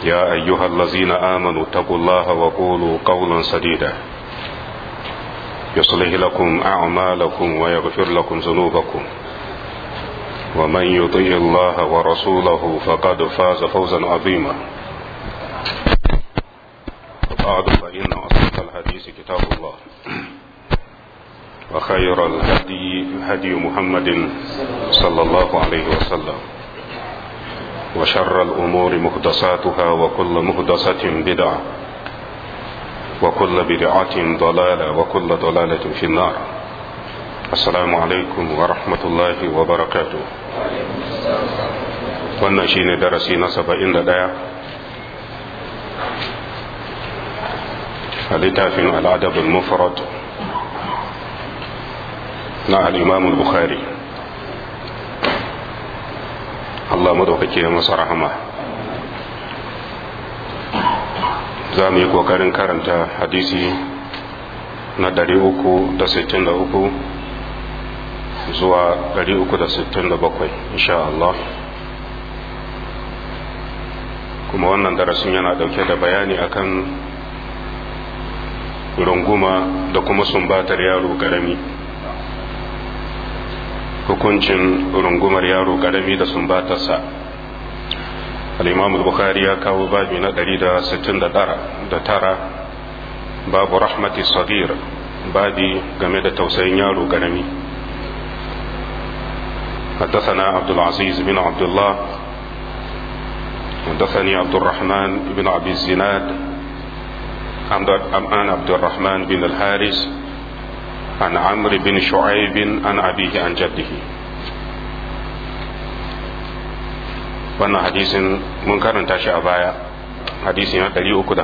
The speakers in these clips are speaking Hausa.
يا أيها الذين آمنوا اتقوا الله وقولوا قولا سديدا يصلح لكم أعمالكم ويغفر لكم ذنوبكم ومن يطيع الله ورسوله فقد فاز فوزا عظيما وبعد فإن أصدق الحديث كتاب الله وخير الهدي هدي محمد صلى الله عليه وسلم وشر الأمور محدثاتها وكل محدثة بدعة وكل بدعة ضلالة وكل ضلالة في النار السلام عليكم ورحمة الله وبركاته wannan shine darasi na saba'in da ɗaya a littafin al'adabin mufrad na al'imamul bukhari Allah madaukake ya masa rahama za mu yi ƙoƙarin karanta hadisi na 363 zuwa 367 insha Allah kuma wannan darasin yana dauke da bayani akan runguma da kuma sumbatar yaro karami hukuncin rungumar yaro karami da sumbatarsa al-imam al-bukhari ya kawo babi na 169 babu rahmati sagir babi game da tausayin yaro karami حدثنا عبد العزيز بن عبد الله حدثني عبد الرحمن بن عبد الزناد عن عبد الرحمن بن الحارث عن عمرو بن شعيب عن أبيه عن جده wannan hadisin mun karanta shi a baya hadisi na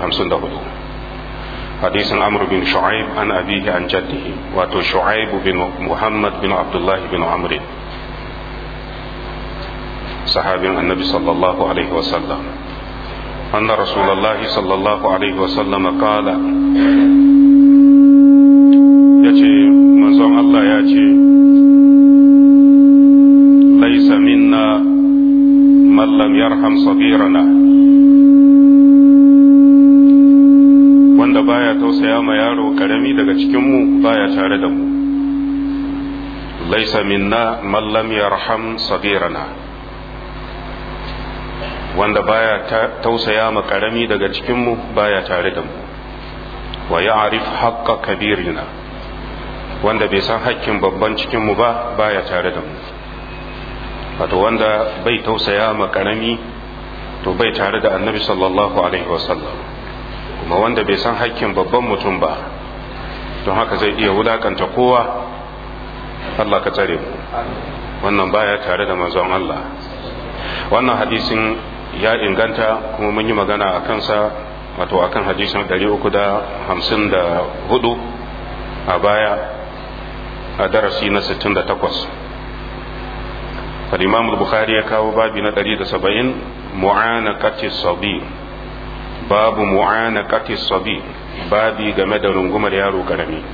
354 hadisin amr bin shu'aib an abihi an jaddihi wato shu'aib bin muhammad bin abdullahi bin amr sahabin annabi sallallahu alaihi wasallam أن رسول الله صلى الله عليه وسلم قال يجي منزون الله يجي ليس منا من لم يرحم صغيرنا wanda baya tausaya ma yaro karami daga cikinmu baya tare da mu laisa minna man lam yarham sagirana wanda baya tausaya ma karami daga cikinmu baya tare da mu wa ya'rif haqqa kabirina wanda bai san hakkin babban cikinmu ba baya tare da mu wato wanda bai tausaya ma karami to bai tare da annabi sallallahu alaihi wasallam kuma wanda bai san hakkin babban mutum ba don haka zai iya wulakanta kowa Allah ka tsare mu wannan baya tare da manzon Allah wannan hadisin ya inganta kuma mun yi magana a kansa wato akan hadisin 354 a baya a darasi na 68 al-imam al-bukhari ya kawo babi na 170 mu'anaqati sabi babu mu'anaqati sabi babi game da rungumar yaro karami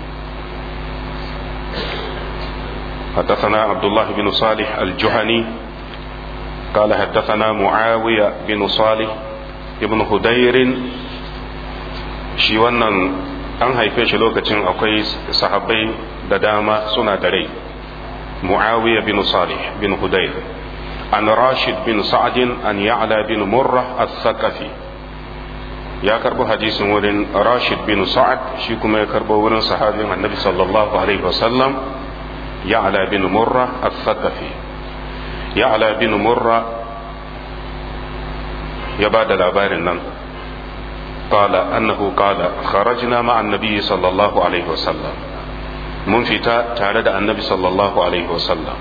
حدثنا عبد الله بن صالح الجهني قال حدثنا معاوية بن صالح ابن هدير shi wannan an haife shi lokacin akwai sahabbai da dama suna da rai muawiya bin salih bin hudayr an rashid bin sa'adin an ya'la bin murra as-saqafi ya karbo hadisin wurin rashid bin sa'ad shi kuma ya karbo wurin sahabin annabi sallallahu alaihi wasallam ya'la bin murra as-saqafi ya'la bin murra ya ba da labarin nan قال أنه قال خرجنا مع النبي صلى الله عليه وسلم من فتا تارد النبي صلى الله عليه وسلم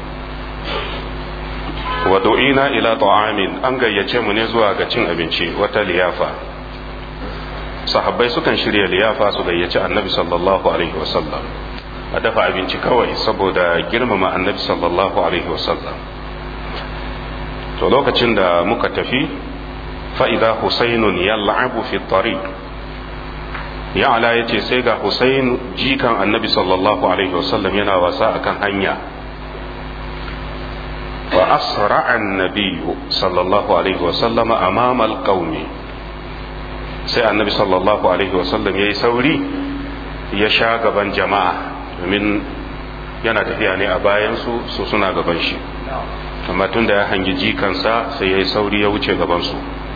ودعينا إلى طعام أن gayyace mu ne zuwa ga cin abinci wata liyafa sahabbai sukan shirya liyafa su gayyaci annabi sallallahu alaihi wasallam a dafa abinci kawai saboda girmama annabi sallallahu alaihi wasallam to lokacin da muka tafi فإذا حسين يلعب في الطريق ya ala ya ce sai ga Hussein jikan annabi sallallahu alaihi wasallam yana wasa akan hanya wa asra annabi sallallahu alaihi wasallama amama alqaumi sai annabi sallallahu alaihi wasallam ya yi sauri ya sha gaban jama'a domin yana tafiya ne a bayansu su suna gaban shi amma tun da ya hangi jikansa sai ya yi sauri ya wuce gabansu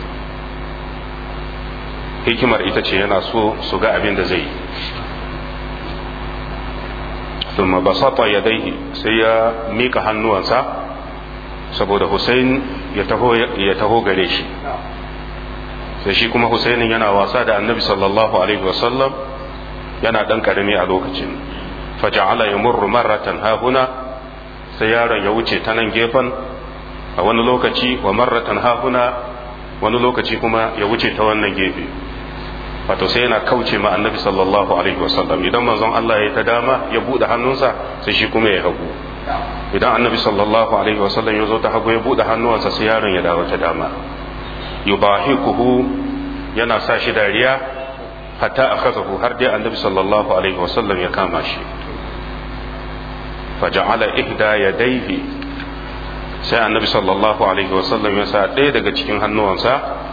hikimar ita ce yana so su ga abin da zai yi ثم بسط يديه sai ya mika hannuwansa saboda Hussein ya taho gare shi sai shi kuma Husainin yana wasa da annabi sallallahu alaihi wasallam yana dan karami a lokacin faja'ala yamurru marratan hahuna sai yaron ya wuce ta nan gefen a wani lokaci wa marratan hahuna wani lokaci kuma ya wuce ta wannan gefe wato sai yana kauce ma annabi sallallahu alaihi wasallam idan manzon Allah ya ta dama ya bude hannunsa sai shi kuma ya hagu idan annabi sallallahu alaihi wasallam ya zo ta hagu ya bude hannuwansa sai yaron ya dawo ta dama yubahikuhu yana sa shi dariya hatta akhazahu har dai annabi sallallahu alaihi wasallam ya kama shi faja'ala ihda yadayhi sai annabi sallallahu alaihi wasallam ya sa ɗaya daga cikin hannuwansa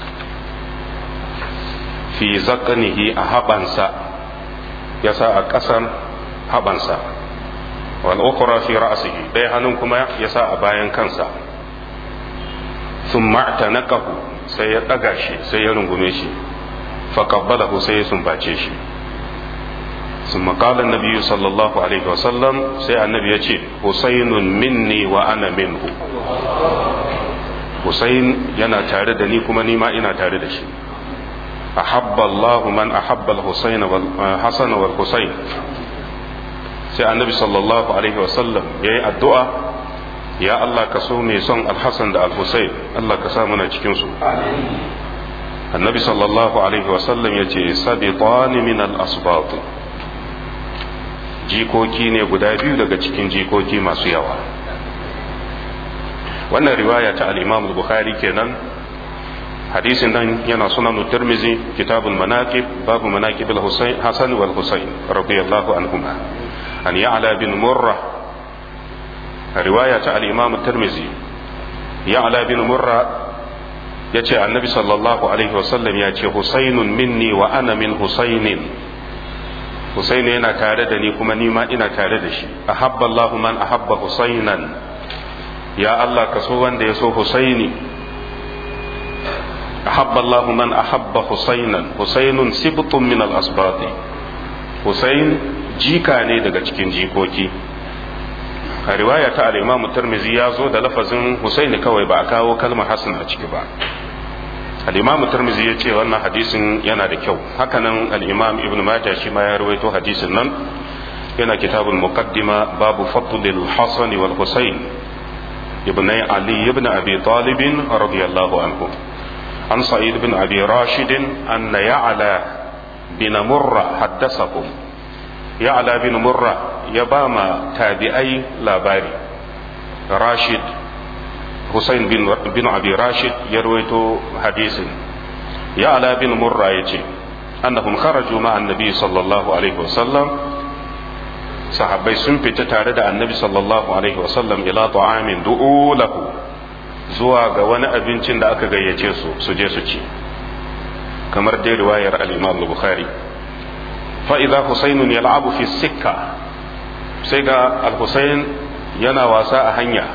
fi zakanihi a haɓansa ya sa a ƙasan haɓansa wal ukhra fi ra'sihi ɗaya hannun kuma ya sa a bayan kansa thumma naqahu sai ya ɗaga shi sai ya rungume shi faqabbalahu sai ya sumbace shi ثم قال النبي صلى الله عليه وسلم سي النبي يجي حسين مني وأنا منه حسين yana tare da ni kuma ni ma ina tare da shi أحب الله من أحب الحسين والحسن والحسين sai annabi sallallahu alaihi wasallam ya yi addu'a ya Allah ka so mai son alhassan da alhussein Allah ka sa muna cikinsu annabi sallallahu alaihi wasallam ya ce sabitani min al-asbat jikoki ne guda biyu daga cikin jikoki masu yawa wannan riwaya ta al-imam al-bukhari kenan hadisin nan yana sunan tirmizi kitabul manaqib babu manaqib al-husayn hasan wal husayn radiyallahu anhuma an ya'la bin murra riwaya ta al-imam tirmizi ya'la bin murra yace annabi sallallahu alaihi wasallam ya ce husaynun minni wa ana min husaynin husayn yana tare da ni kuma ni ma ina tare da shi ahabba Allahu man ahabba husaynan ya Allah ka so wanda ya so husaini أحب الله من أحب حسينا حسين سبط من الأسباط حسين جيكا ne daga cikin jikoki a riwaya ta al-Imam Tirmidhi ya zo da lafazin Husaini kawai ba a kawo kalmar Hassan a ciki ba al-Imam Tirmidhi ya ce wannan hadisin yana da kyau hakanan al-Imam Ibn Majah shi ma ya rawaito hadisin nan yana kitabul muqaddima babu fadlil Hasan wal Husain ibn Ali ibn Abi Talib radiyallahu anhu عن سعيد بن أبي راشد أن يعلى بن مرة حدثهم يعلى بن مرة يبام تابعي لاباري راشد حسين بن, بن أبي راشد يرويت حديث يعلى بن مرة يجي أنهم خرجوا مع النبي صلى الله عليه وسلم sahabbai sun fita tare da annabi sallallahu alaihi wasallam ila ta'amin du'u lahu zuwa ga wani abincin da aka gayyace su su je su ci kamar dai riwayar al-Imam al-Bukhari fa idza Husaynun yal'abu fi sikka sai ga al-Husayn yana wasa a hanya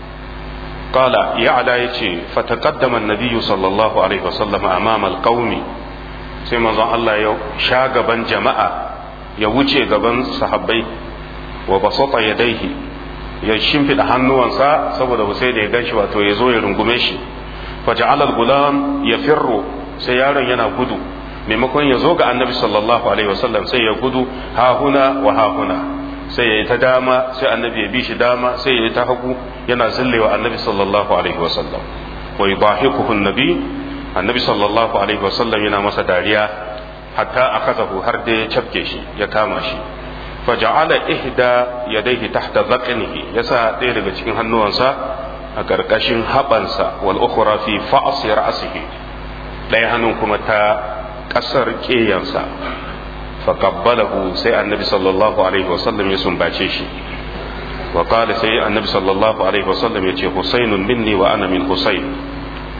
qala ya'la yace fa taqaddama an-nabiy sallallahu alaihi wasallam amama al-qaumi sai manzon Allah ya sha gaban jama'a ya wuce gaban sahabbai wa basata yadayhi ya shimfiɗa hannuwansa saboda sai da ya ganshi wato ya zo ya rungume shi faja'al al-gulam ya firro sai yaron yana gudu maimakon ya zo ga annabi sallallahu alaihi wasallam sai ya gudu ha huna wa ha huna sai ya yi ta dama sai annabi ya bi shi dama sai ya yi ta hagu yana zillewa annabi sallallahu alaihi wasallam wa yudahikuhu annabi annabi sallallahu alaihi wasallam yana masa dariya hatta akazahu har da ya cafke shi ya kama shi faja'ala ihda yadayhi tahta dhaqnihi yasa ɗaya daga cikin hannuwansa a ƙarƙashin haɓansa wal ukhra fi fa'si ra'sihi ɗaya hannun kuma ta ƙasar ƙeyansa faqabbalahu sai annabi sallallahu alaihi wasallam ya sumbace shi wa qala sai annabi sallallahu alaihi wasallam ya ce husainun minni wa ana min husain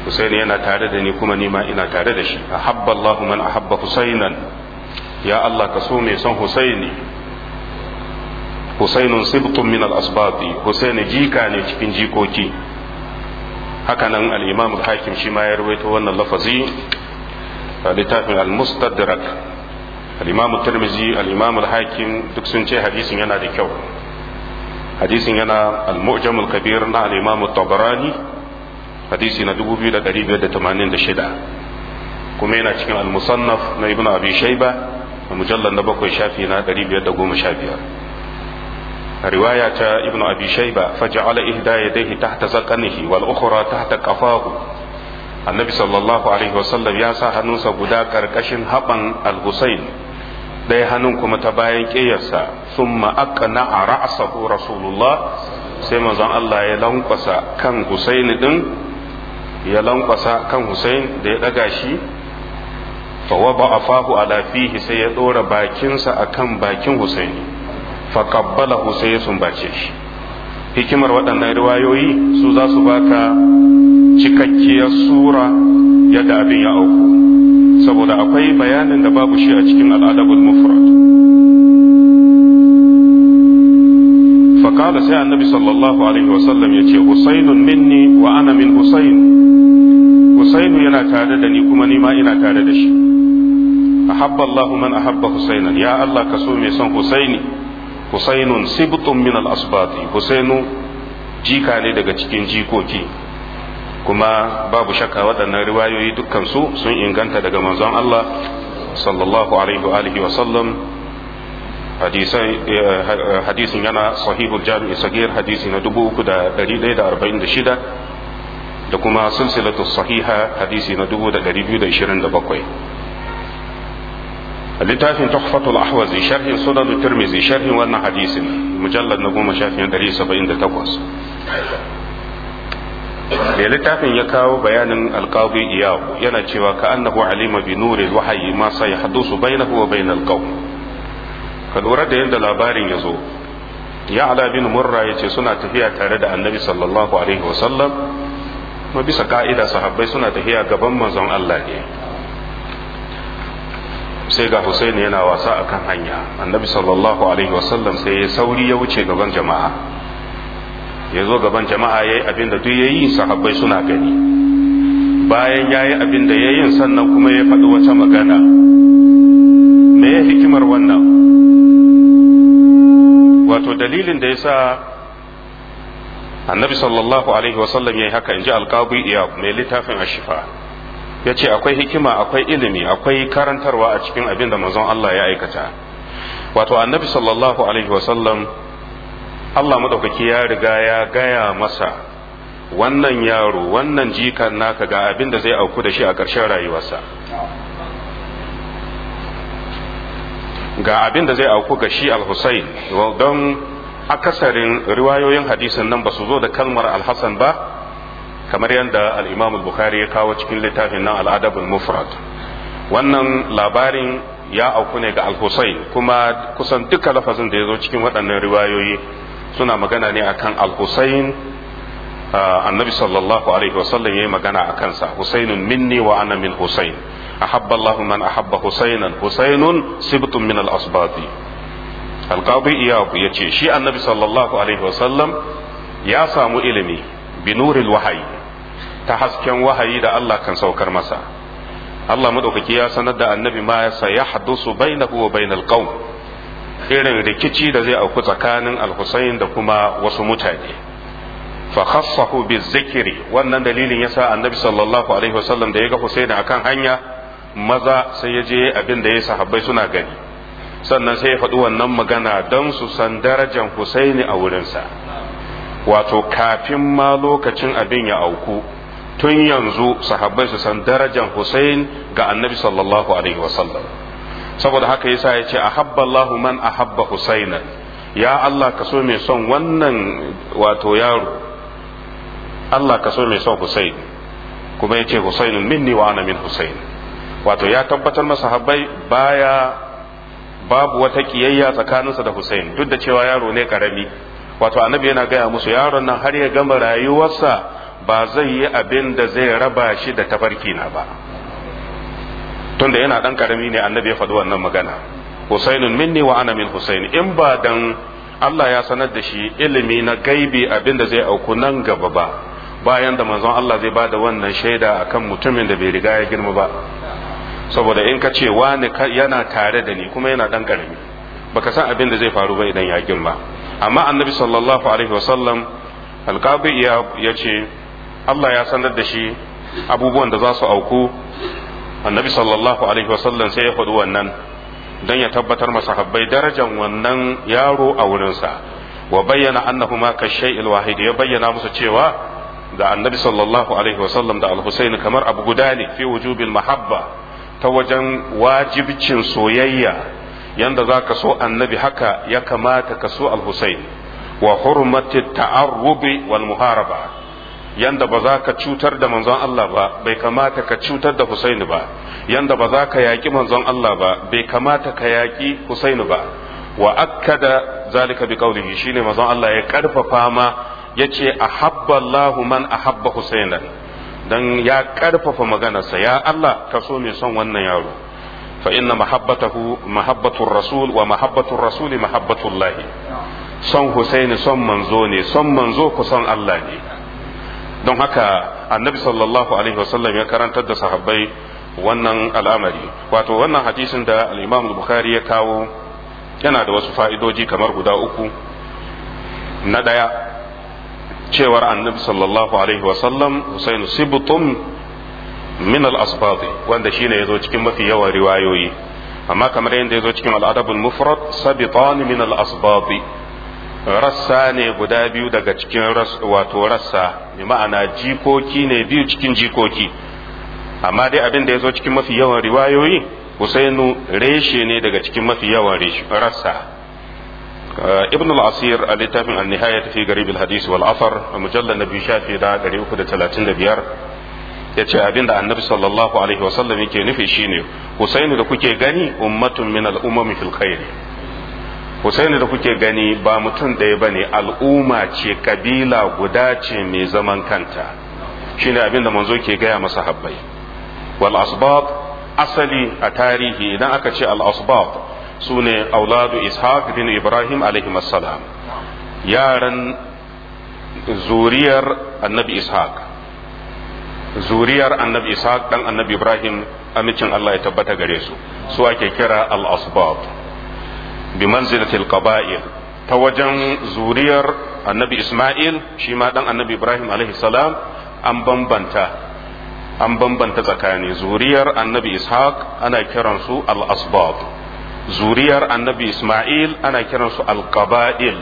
Husaini yana tare da ni kuma nima ina tare da shi ahabba Allahu man ahabba Husainan ya Allah ka so mai son Husaini Husainun sibtun min al-asbati Husaini jika ne cikin jikoki hakanan al-Imam al-Hakim shi ma ya rawaito wannan lafazi littafin al-Mustadrak al-Imam Tirmidhi al-Imam al-Hakim duk sun ce hadisin yana da kyau hadisin yana al-Mu'jam al-Kabir na al-Imam at-Tabarani hadisi na 2586 kuma yana cikin al-Musannaf na Ibn Abi Shayba mujallal na bakwai shafi na 515 رواية ابن أبي شيبة فجعل إحدى يديه تحت زقنه والأخرى تحت قفاه النبي صلى الله عليه وسلم يا سا هنوسا غدا كركشن هبن الحسين ɗaya hannun kuma ta bayan ƙeyarsa sun ma'akana a ra'asahu rasulullah sai manzon Allah ya lankwasa kan Husaini ɗin ya lankwasa kan Husain da ya ɗaga shi fa waba afahu ala fihi sai ya ɗora bakinsa akan bakin Husaini faƙabbalahu sai ya sumbace shi hikimar waɗannan riwayoyi su za su baka cikakkiyar sura yadda abin ya auku saboda akwai bayanin da babu shi a cikin al'adabul mufrad faƙala sai annabi sallallahu alaihi wasallam ya ce husainun minni wa ana min husain husainu yana tare da ni kuma ni ma ina tare da shi ahabba Allahu man ahabba husainan ya Allah ka so mai son husaini husainun sibtun min al-asbati husainu jika ne daga cikin jikoki kuma babu shakka waɗannan riwayoyi dukkan su sun inganta daga manzon Allah sallallahu alaihi wa alihi wa sallam hadisin yana sahihul jami'i sagir hadisi na 3146 da kuma silsilatu sahiha hadisi na 2227 littafin tuhfatul ahwazi sharhin sunan tirmizi sharhin wannan hadisin mujallad na goma shafin ɗari saba'in da takwas da littafin ya kawo bayanin alqadi iyawu yana cewa ka annahu alima bi nuri wahayi ma sai hadusu bainahu wa bainal qawm ka lura da yadda labarin ya zo ya ala bin murra ya ce suna tafiya tare da annabi sallallahu alaihi wasallam ma bisa ka'ida sahabbai suna tafiya gaban manzon Allah ne sai ga Hussein yana wasa akan hanya annabi sallallahu alaihi wasallam sai ya sauri ya wuce gaban jama'a ya zo gaban jama'a ya yi abin da duk ya yi sahabbai suna gani bayan ya yi abin da ya yi sannan kuma ya faɗi wata magana me ya hikimar wannan wato dalilin da ya sa annabi sallallahu alaihi wasallam ya yi haka in ji alƙabu iya mai littafin ashifa ya ce akwai hikima akwai ilimi akwai karantarwa a cikin abin da manzon Allah ya aikata wato annabi sallallahu alaihi wasallam Allah madaukaki ya riga ya gaya masa wannan yaro wannan jikan naka ga abin da zai auku da shi a ƙarshen rayuwarsa ga abin da zai auku ga shi al-Husayn don akasarin riwayoyin hadisin nan ba su zo da kalmar al-Hasan ba kamar yadda al-Imam al-Bukhari ya kawo cikin littafin nan al-Adab al-Mufrad wannan labarin ya auku ne ga al-Husayn kuma kusan duka lafazin da ya zo cikin waɗannan riwayoyi suna magana ne akan al-Husayn annabi sallallahu alaihi wasallam yayi magana akan sa Husaynun minni wa ana min Husayn ahabba Allah man ahabba Husaynan Husaynun sibtun min al-asbati al-qadi iyab yace shi annabi sallallahu alaihi wasallam ya samu ilimi bi nuril wahayi ta hasken wahayi da Allah kan saukar masa Allah madaukaki ya sanar da annabi ma ya sayahdusu bainahu wa bainal qaum irin rikici da zai auku tsakanin al-Husayn da kuma wasu mutane fa khassahu bizikri wannan dalilin yasa annabi sallallahu alaihi wasallam da ya ga Husayn akan hanya maza sai ya je abin da ya sahabbai suna gani sannan sai ya faɗi wannan magana don su san darajar Husaini a wurinsa wato kafin ma lokacin abin ya auku tun yanzu sahabbai su san darajar Husain ga annabi sallallahu alaihi wasallam saboda haka yasa ya ce ahabba Allahu man ahabba Husainan ya Allah ka so mai son wannan wato yaro Allah ka so mai son Husain kuma ya ce Husainun minni wa ana min Husain wato ya tabbatar masa habbai baya babu wata kiyayya tsakaninsa da Husain duk da cewa yaro ne karami wato annabi yana gaya musu yaron nan har ya gama rayuwarsa ba zai yi abin da zai raba shi da tafarki na ba tunda yana dan karami ne annabi ya faɗi wannan magana husainun minni wa ana min husaini in ba dan Allah ya sanar da shi ilimi na gaibi abin da zai auku nan gaba ba bayan da manzon Allah zai bada wannan shaida akan mutumin da bai riga ya girma ba saboda in ka ce wani yana tare da ni kuma yana dan karami baka san abin da zai faru ba idan ya girma amma annabi sallallahu alaihi wasallam alqabi ya ce Allah ya sanar da shi abubuwan da za su auku annabi sallallahu alaihi wasallam sai ya faɗi wannan don ya tabbatar masahabbai darajar wannan yaro a wurinsa wa bayyana annahu ma ka shay'il wahid ya bayyana musu cewa da annabi sallallahu alaihi wasallam da al-husayn kamar abu guda ne fi wujubil mahabba ta wajen wajibcin soyayya yanda za ka so annabi haka ya kamata ka so al-husayn wa hurmati ta'arrubi wal muharaba yanda ba za ka cutar da manzon Allah ba bai kamata ka cutar da Husaini ba yanda ba za ka yaƙi manzon Allah ba bai kamata ka yaƙi Husaini ba wa akkada zalika bi qawlihi shine manzon Allah ya karfafa ma yace ahabba Allah man ahabba Husainan dan ya karfafa maganarsa ya Allah ka so mai son wannan yaro fa inna mahabbatahu mahabbatur rasul wa mahabbatur rasuli mahabbatullah son Husaini son manzo ne son manzo ku son Allah ne don haka annabi sallallahu alaihi wasallam ya karantar da sahabbai wannan al'amari wato wannan hadisin da al-imam bukhari ya kawo yana da wasu fa'idoji kamar guda uku na ɗaya cewar annabi sallallahu alaihi wasallam husainu sibtum min al-asbati wanda shine yazo cikin mafi yawan riwayoyi amma kamar yadda yazo cikin al-adabul mufrad sabitan min al-asbati rassa ne guda biyu daga cikin wato rassa bi ma'ana jikoki ne biyu cikin jikoki amma dai abin da ya zo cikin mafi yawan riwayoyi husainu reshe ne daga cikin mafi yawan rassa ibn al-asir a littafin an-nihaya fi garib al-hadis wal afar a mujallal nabi shafi da 335 yace abin da annabi sallallahu alaihi wasallam yake nufi shine husainu da kuke gani ummatun min al-umami fil khair Husaini da kuke gani ba mutum ɗaya ba ne al'umma ce kabila guda ce mai zaman kanta shine abin da manzo ke gaya masa habbai wal asbab asali a tarihi idan aka ce al asbab su ne auladu ishaq bin ibrahim alaihi salam yaran zuriyar annabi ishaq zuriyar annabi ishaq dan annabi ibrahim amincin allah ya tabbata gare su su ake kira al asbab bimanzilatil qaba'il ta wajen zuriyar annabi Ismail shi ma dan annabi Ibrahim alaihi salam an bambanta an bambanta tsakani zuriyar annabi Ishaq ana kiransu al-asbab zuriyar annabi Ismail ana kiransu al-qaba'il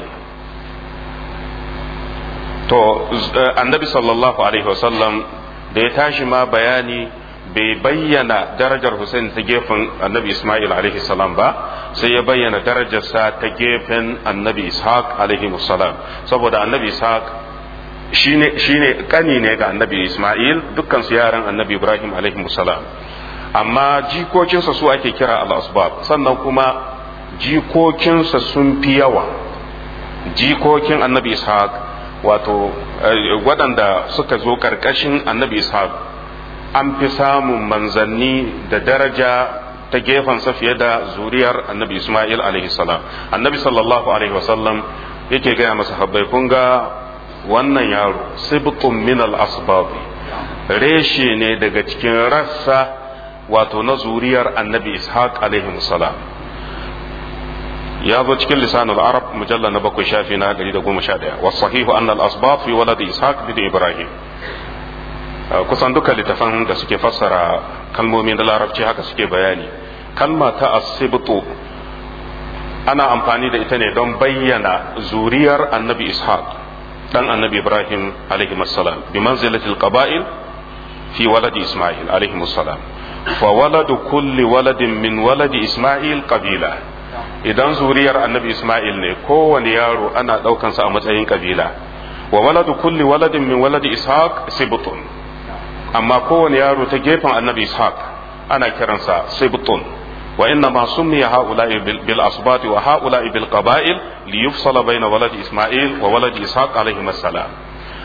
to annabi sallallahu alaihi wasallam da ya tashi ma bayani bai bayyana darajar Hussein ta gefen annabi Ismail alaihi salam ba sai ya bayyana darajarsa ta gefen annabi Ishaq alaihi salam saboda annabi Ishaq shine shine kani ne ga annabi Ismail dukkan su yaran annabi Ibrahim alaihi salam amma jikokinsa su ake kira al-asbab sannan kuma jikokinsa sun fi yawa jikokin annabi Ishaq wato waɗanda suka zo ƙarƙashin annabi Ishaq an fi samun manzanni da daraja ta gefensa fiye da zuriyar annabi Ismail alaihi salam annabi sallallahu alaihi wasallam yake gaya masa habbai kun ga wannan yaro sibtun min al asbab reshe ne daga cikin rassa wato na zuriyar annabi ishaq alaihi salam ya zo cikin lisanul arab mujalla na bakwai shafi na 111 wasu sahihu anna al asbab fi waladi ishaq bin ibrahim kusan duka littafan da suke fassara kalmomin da larabci haka suke bayani kalma ta asibtu ana amfani da ita ne don bayyana zuriyar annabi ishaq dan annabi ibrahim alaihi salam bi manzilatil qaba'il fi waladi isma'il alaihi salam fa waladu kulli waladin min waladi isma'il qabila idan zuriyar annabi isma'il ne kowane yaro ana daukansa a matsayin kabila wa waladu kulli waladin min waladi ishaq sibtun amma kowane yaro ta gefen annabi ishaq ana kiransa sibtun wa inna ma summiya haula'i bil asbati wa haula'i bil qaba'il li yufsala bayna waladi isma'il wa waladi ishaq alayhi salam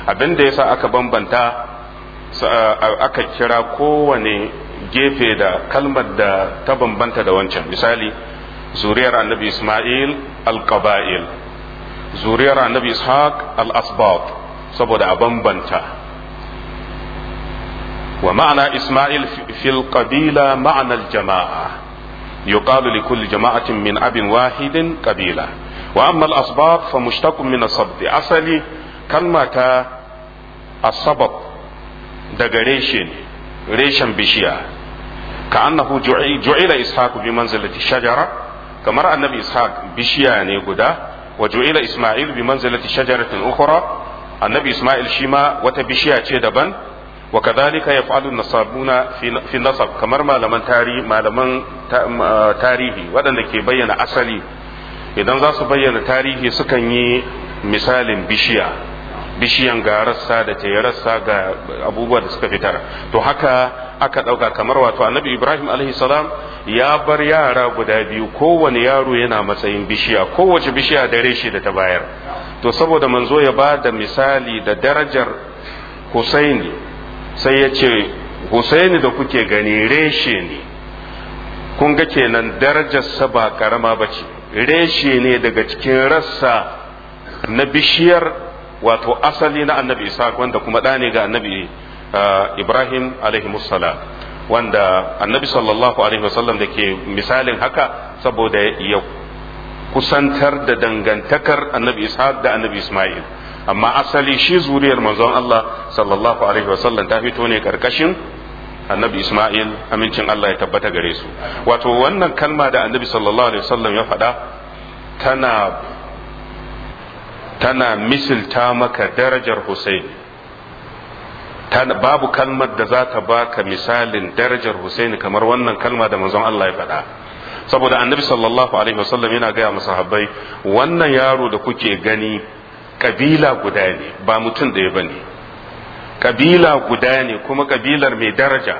abin da yasa aka bambanta aka kira kowane gefe da kalmar da ta bambanta da wancan misali zuriyar annabi isma'il al-qaba'il zuriyar annabi ishaq al-asbat saboda a bambanta wa ma'ana isma'il fil qabila ma'ana al-jama'a yuqalu li kulli jama'atin min abin wahidin qabila wa amma al-asbat fa mushtaqun min as-sabt asali kalmata as-sabab daga reshe ne reshen bishiya ka annahu ju'ila ishaq bi manzilati shajara kamar annabi ishaq bishiya ne guda wa ju'ila isma'il bi manzilati shajaratin ukhra annabi isma'il shi ma wata bishiya ce daban wa kadhalika yaf'alu nasabuna fi nasab kamar malaman tarihi malaman tarihi waɗanda ke bayyana asali idan za su bayyana tarihi sukan yi misalin bishiya bishiyan ga rassa da ta rassa ga abubuwa da suka fitar to haka aka ɗauka kamar wato annabi ibrahim salam ya bar yara guda biyu kowane yaro yana matsayin bishiya kowace bishiya da reshe da ta bayar to saboda manzo ya ba da misali da darajar husaini sai ya ce husaini da kuke gani reshe ne kun ga kenan darajarsa ba karama ba ce reshe ne daga cikin rassa na bishiyar wato asali na annabi ishaq wanda kuma ɗa ne ga annabi ibrahim salam wanda annabi sallallahu alaihi wasallam da ke misalin haka saboda ya kusantar da dangantakar annabi ishaq da annabi isma'il amma asali shi zuriyar manzon Allah sallallahu alaihi wasallam ta fito ne karkashin annabi isma'il amincin Allah ya tabbata gare su wato wannan kalma da annabi sallallahu alaihi wasallam ya faɗa tana tana misilta maka darajar Husaini babu kalmar da za ta baka misalin darajar Husaini kamar wannan kalma da manzon Allah ya faɗa saboda annabi sallallahu alaihi wasallam yana gaya masa habbai wannan yaro da kuke gani kabila guda ne ba mutum ɗaya ba ne kabila guda ne kuma kabilar mai daraja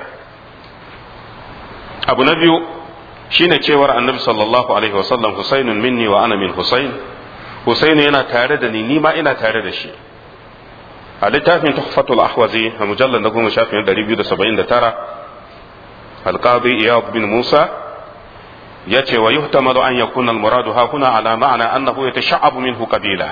abu na biyu shine cewar annabi sallallahu alaihi wasallam Husainun minni wa ana min Husain Husainu yana tare da ni ni ma ina tare da shi a littafin tuhfatul ahwazi a mujallar na goma shafin 279 alqadi iyad bin musa ya ce wa yuhtamalu an yakuna almuradu ha kuna ala ma'ana annahu yatasha'abu minhu qabila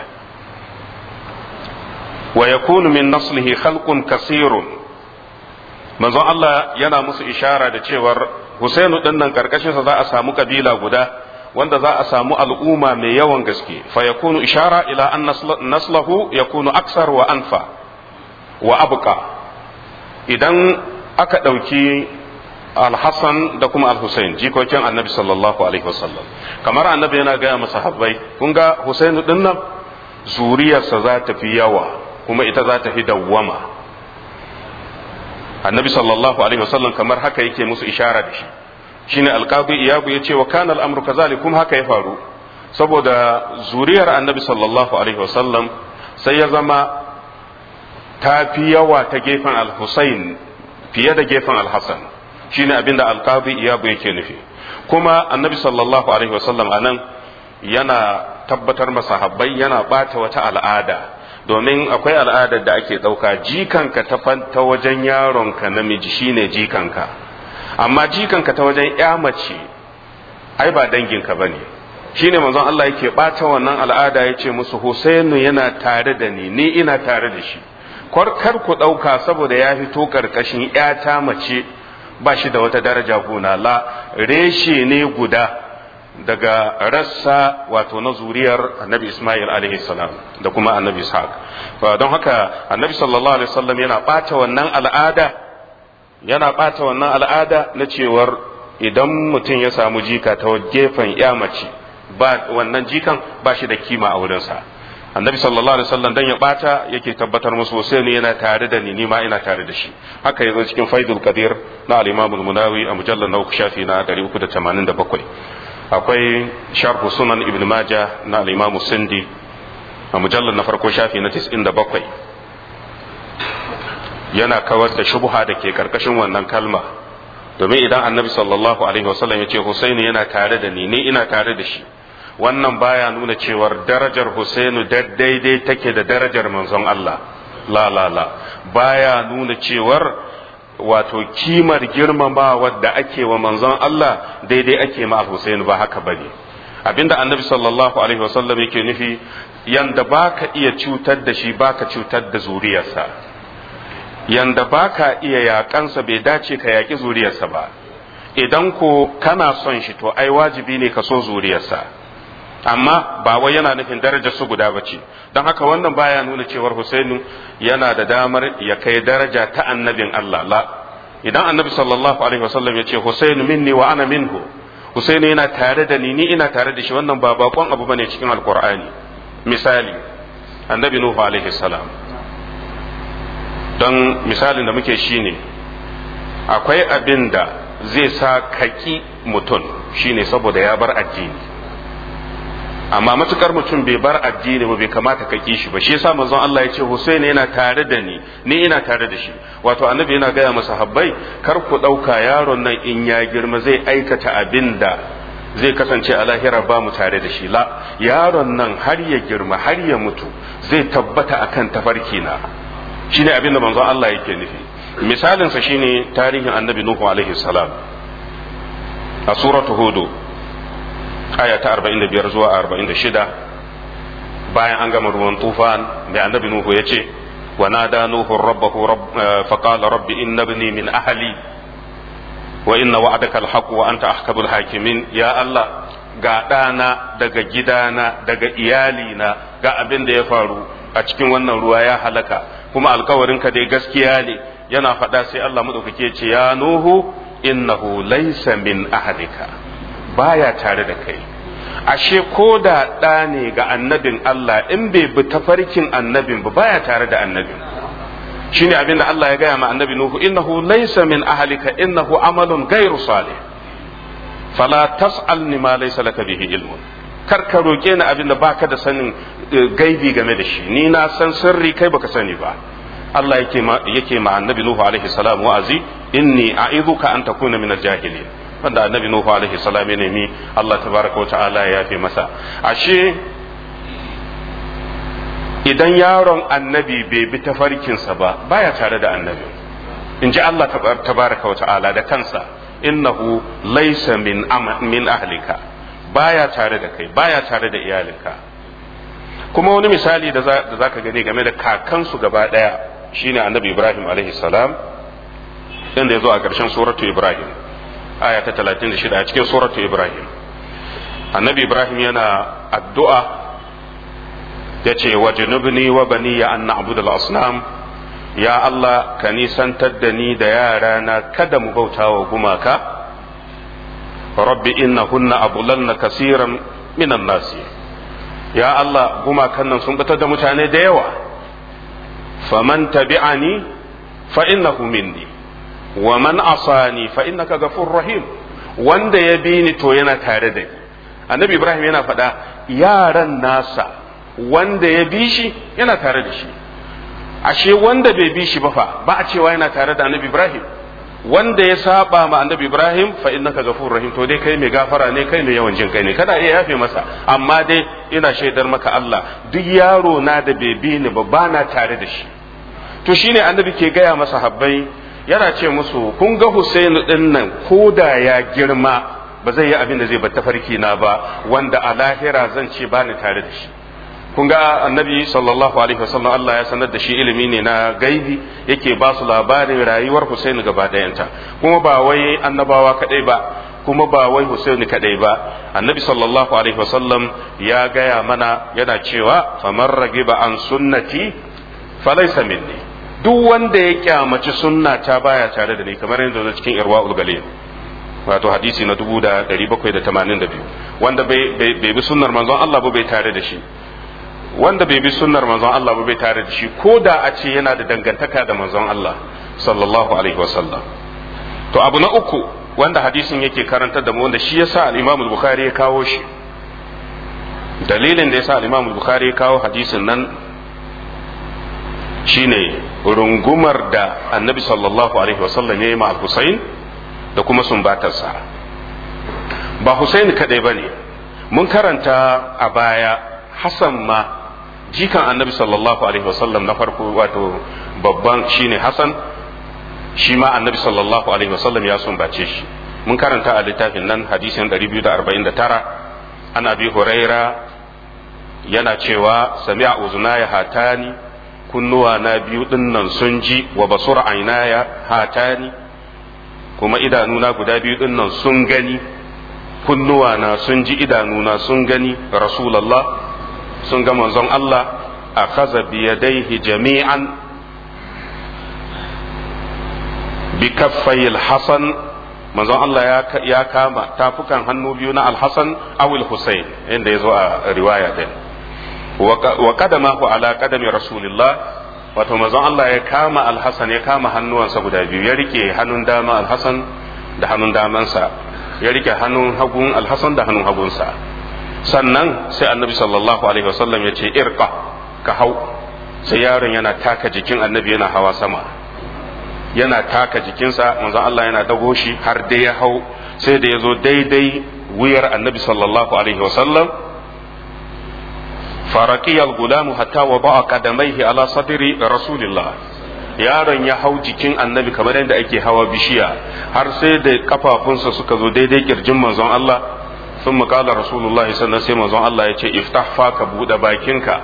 wa yakunu min naslihi khalqun kasirun manzon Allah yana musu ishara da cewar Husainu din nan karkashin sa za a samu kabila guda wanda za a samu al'umma mai yawan gaske fa yakunu ishara ila an naslahu yakunu aksar wa anfa wa abqa idan aka ɗauki alhassan da kuma alhussein jikokin annabi sallallahu alaihi wasallam kamar annabi yana gaya masa habbai kun ga husainu din nan zuriyarsa za ta fi yawa kuma ita za ta fi dawwama annabi sallallahu alaihi wasallam kamar haka yake musu ishara da shi shine alqadi iyabu ya ce wa kana al'amru kazalik kuma haka ya faru saboda zuriyar annabi sallallahu alaihi wasallam sai ya zama ta fi yawa ta gefen al-husayn fiye da gefen al-hasan shine abinda alqadi iyabu yake nufi kuma annabi sallallahu alaihi wasallam anan yana tabbatar masahabbai yana bata wata al'ada domin akwai al'adar da ake ɗauka jikanka ta wajen yaronka namiji shine jikanka amma jikanka ta wajen ya mace ai ba danginka bane shine manzon Allah yake bata wannan al'ada yace musu Husainu yana tare da ni ni ina tare da shi kar ku ɗauka saboda ya fito karkashin ta mace ba shi da wata daraja gona la reshe ne guda daga rassa wato na zuriyar annabi Ismail alaihi salam da kuma annabi Ishaq don haka annabi sallallahu alaihi wasallam yana bata wannan al'ada yana bata wannan al'ada na cewar idan mutum ya samu jika ta gefen ya mace ba wannan jikan ba shi da kima a wurinsa annabi sallallahu alaihi wasallam dan ya bata yake tabbatar musu sai ne yana tare da ni ni ma ina tare da shi haka yazo cikin faidul qadir na al-imam al-munawi a mujallal na uku shafi na 387 akwai sharh sunan ibn majah na al-imam sindi a mujallal na farko shafi na 97 yana kawar da shubha da ke karkashin wannan kalma domin idan annabi sallallahu alaihi wasallam ya ce husaini yana tare da ni ni ina tare da shi wannan baya nuna cewar darajar Husainu daidai take da darajar manzon Allah la la la baya nuna cewar wato kimar girmamawa da ake wa manzon Allah daidai ake ma Hussein ba haka bane abinda annabi sallallahu alaihi wasallam yake nufi yanda baka iya cutar da shi baka cutar da zuriyarsa yanda baka iya yakansa bai dace ka yaki zuriyarsa ba idan ko kana son shi to ai wajibi ne ka so zuriyarsa amma ba wai yana nufin darajar su guda bace don haka wannan baya nuna cewar Husainu yana da damar ya kai daraja ta annabin Allah la idan annabi sallallahu alaihi wasallam ya ce Husainu minni wa ana minhu Husainu yana tare da ni ni ina tare da shi wannan ba bakon abu bane cikin alkur'ani misali annabi Nuhu alaihi salam don misalin da muke shine akwai abin da zai sa kaki mutum shine saboda ya bar addini amma matukar mutum bai bar addini ba bai kamata ka ki shi ba shi yasa manzon Allah ya ce Husaini yana tare da ni ni ina tare da shi wato annabi yana gaya masa habbai kar ku dauka yaron nan in ya girma zai aikata abin da zai kasance a lahira ba mu tare da shi la yaron nan har ya girma har ya mutu zai tabbata akan tafarki na shine abin da manzon Allah yake nufi misalin sa shine tarihin annabi Nuhu alaihi salam a suratu hudu aya ta 45 zuwa 46 bayan an gama ruwan tufan mai annabi nuhu ya ce wa nada nuhu rabbahu fa qala rabbi inna ibni min ahli wa inna wa'adaka alhaq wa anta ahkamul hakimin ya allah ga ɗana daga gidana daga iyalina ga abin da ya faru a cikin wannan ruwa ya halaka kuma alkawarinka dai gaskiya ne yana faɗa sai Allah maɗaukake ce ya nuhu innahu laysa min ahlika baya tare da kai ashe ko da ɗa ne ga annabin Allah in bai bi tafarkin annabin ba baya tare da annabin shine abin da Allah ya gaya ma annabi Nuhu innahu laysa min ahlika innahu amalun ghairu salih fala tas'alni ma laysa laka bihi ilmun kar ka roke ni abin da baka da sanin gaibi game da shi ni na san sirri kai baka sani ba Allah yake ma yake ma annabi Nuhu alaihi salam wa'azi inni a'idhuka an takuna min al-jahilin wanda annabi Nuhu alaihi salam ya nemi Allah tabaraka wa ta'ala ya yafe masa ashe idan yaron annabi bai bi tafarkinsa ba baya tare da annabi in ji Allah tabaraka wa ta'ala da kansa innahu laysa min min ahlika baya tare da kai baya tare da iyalinka kuma wani misali da za ka gani game da kakansu gaba daya shine annabi Ibrahim alaihi salam inda ya zo a ƙarshen suratu Ibrahim aya ta 36 a cikin suratu Ibrahim annabi Ibrahim yana addu'a ya ce wa junubni wa bani ya an na'budu al-asnam ya Allah ka nisantar da ni da yara na kada mu bauta wa gumaka rabbi innahunna abulanna kasiran minan nasi ya Allah gumakan nan sun batar da mutane da yawa faman tabi'ani fa innahu minni wa man asani fa innaka ghafurur rahim wanda ya bi ni to yana tare da ni annabi ibrahim yana faɗa yaran nasa wanda ya bi shi yana tare da shi ashe wanda bai bi shi ba fa ba a cewa yana tare da annabi ibrahim wanda ya saba ma annabi ibrahim fa innaka ghafurur rahim to dai kai mai gafara ne kai mai yawan jin kai ne kada iya yafe masa amma dai ina shaidar maka Allah duk yaro na da bai bi ni ba bana tare da shi to shine annabi ke gaya masa habbai yana ce musu kun ga Husainu din nan ko da ya girma ba zai yi abin da zai bar tafarki na ba wanda a lahira zan ce bani tare da shi kun ga annabi sallallahu alaihi wasallam Allah ya sanar da shi ilimi ne na gaibi yake ba su labarin rayuwar Husaini gaba ɗayanta kuma ba wai annabawa kadai ba kuma ba wai Husaini kadai ba annabi sallallahu alaihi wasallam ya gaya mana yana cewa faman ragiba an sunnati falaysa minni duk wanda ya kyamaci sunna ta baya tare da ni kamar yadda zo cikin irwaul galil wato hadisi na 1782 wanda bai bi sunnar manzon Allah ba bai tare da shi wanda bai bi sunnar manzon Allah ba bai tare da shi ko da a ce yana da dangantaka da manzon Allah sallallahu alaihi wasallam to abu na uku wanda hadisin yake karantar da mu wanda shi yasa al-Imam al-Bukhari ya kawo shi dalilin da yasa al-Imam al-Bukhari ya kawo hadisin nan shine rungumar da Annabi sallallahu alaihi wasallam ya yi ma Hussein da kuma sumbatarsa ba Hussein kadai bane mun karanta a baya Hassan ma jikan annabi sallallahu alaihi wasallam na farko wato babban shine Hassan shi ma annabi sallallahu alaihi wasallam ya sumbace shi mun karanta a littafin nan hadisin 249 ana bi huraira yana cewa sami'a uzunaya hatani kunnuwa na biyu dinnan sun ji wa basura ainaya hatani kuma idanuna guda biyu dinnan sun gani kunnuwa na sun ji idanuna sun gani rasulallah sun ga manzon Allah a kaza biyadaihi jami'an bi kaffayil hasan manzon Allah ya kama tafukan hannu biyu na alhassan awil husayn inda ya zo a riwaya din wa qadamahu ala qadami rasulillah wato manzon Allah ya kama alhassan ya kama hannuwansa guda biyu ya rike hannun dama alhassan da hannun damansa ya rike hannun hagun alhassan da hannun hagunsa sannan sai annabi sallallahu alaihi wasallam ya ce irqa ka hau sai yaron yana taka jikin annabi yana hawa sama yana taka jikinsa manzon Allah yana dago shi har dai ya hau sai da ya zo daidai wuyar annabi sallallahu alaihi wasallam farakiyal gulamu hatta wa ba'a kadamaihi ala sadri rasulillah yaron ya hau jikin annabi kamar yadda ake hawa bishiya har sai da kafafunsa suka zo daidai kirjin manzon Allah sun makala rasulullah sannan sai manzon Allah ya ce iftah fa ka buɗe bakinka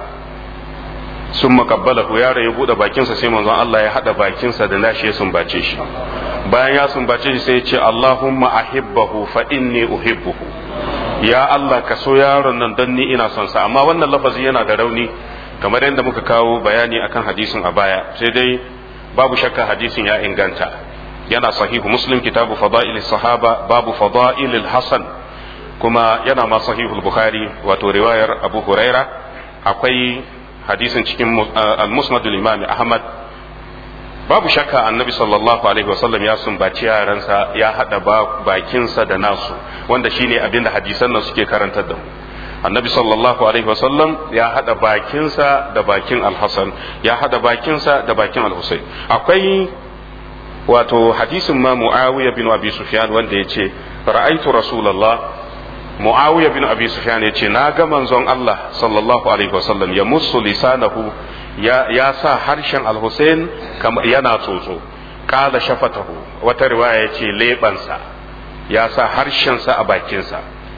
sun makabbala ko yaron ya buɗe bakinsa sai manzon Allah ya haɗa bakinsa da nashi ya sumbace shi bayan ya sumbace shi sai ya ce Allahumma ahibbahu fa inni uhibbuhu ya Allah ka so yaron nan don ni ina son sa amma wannan lafazi yana da rauni kamar yadda muka kawo bayani akan hadisin a baya sai dai babu shakka hadisin ya inganta yana sahihu muslim kitabu fada'il sahaba babu fada'il hasan kuma yana ma sahihu bukhari wato riwayar abu huraira akwai hadisin cikin al-musnad al-imam ahmad babu shakka annabi sallallahu alaihi wasallam ya sumbaci yaransa ya hada bakinsa da nasu wanda shine abin da hadisan nan suke karantar da mu annabi sallallahu alaihi wasallam ya hada bakinsa da bakin al-hasan ya hada bakinsa da bakin al-husayn akwai wato hadisin ma muawiya bin abi sufyan wanda yace ra'aitu rasulullah muawiya bin abi sufyan yace na ga manzon Allah sallallahu alaihi wasallam ya musu lisanahu ya, ya sa harshen al-husayn yana tsotso kala shafatahu wata riwaya yace lebansa ya sa harshensa a bakinsa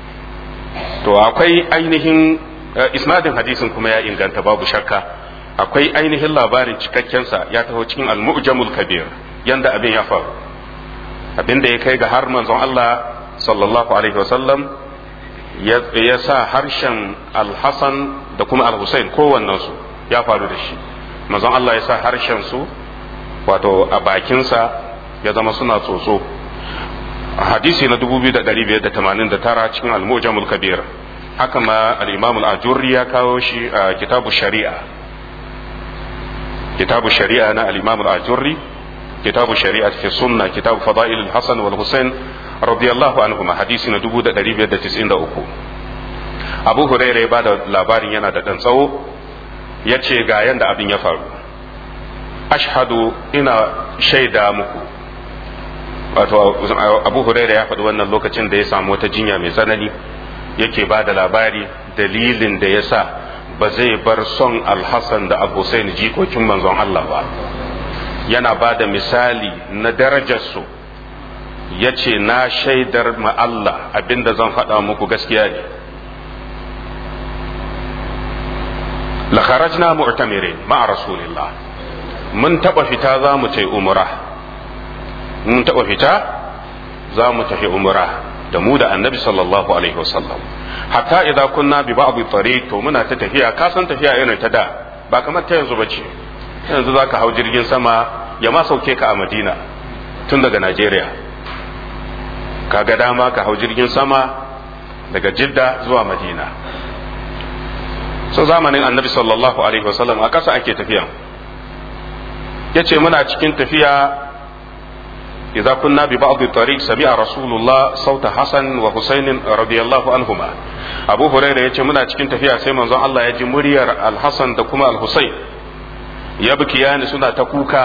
to akwai ainihin isnadin hadisin kuma ya inganta babu shakka akwai ainihin labarin cikakkensa ya taho cikin al-mu'jamul kabir yanda abin ya faru abin da ya kai ga har manzon Allah sallallahu alaihi wasallam ya sa harshen al-hasan da kuma al-husain kowannen su ya faru da shi manzon Allah ya sa harshen su wato a bakinsa ya zama suna tsotso hadisi na 2589 cikin al-mujamul kabir haka ma al-imam al-ajurri ya kawo shi a kitabu shari'a kitabu shari'a na al-imam al-ajurri kitabu shari'a fi sunna kitabu fada'il al-hasan wal husain radiyallahu anhum hadisi na 1593 abu hurairah ya bada labarin yana da dan tsawo yace ga yanda abin ya faru ashhadu ina shaida muku wato abu huraira ya faɗi wannan lokacin da ya samu wata jinya mai tsanani yake ba da labari dalilin da ya sa ba zai bar son alhassan da abu sai jikokin manzon Allah ba yana ba da misali na darajarsu ya ce na shaidar ma Allah abinda zan faɗa muku gaskiya ne la kharajna mu'tamirin ma'a rasulillah mun taɓa fita za mu ce umra mun taɓa fita za mu tafi umra da mu da annabi sallallahu alaihi wasallam hatta idan kunna bi ba'd tariq to muna ta tafiya ka san tafiya irin ta da ba kamar ta yanzu bace yanzu zaka hau jirgin sama ya ma sauke ka a Madina tun daga Najeriya kaga dama ka hau jirgin sama daga Jidda zuwa Madina so zamanin annabi sallallahu alaihi wasallam a ƙasa ake tafiya yace muna cikin tafiya إذا كنا ببعض الطريق سمع رسول الله صوت حسن وحسين رضي الله عنهما أبو هريرة يتي منا cikin tafiya sai manzon Allah ya ji muryar Al-Hasan da kuma Al-Husayn yabkiyani suna ta kuka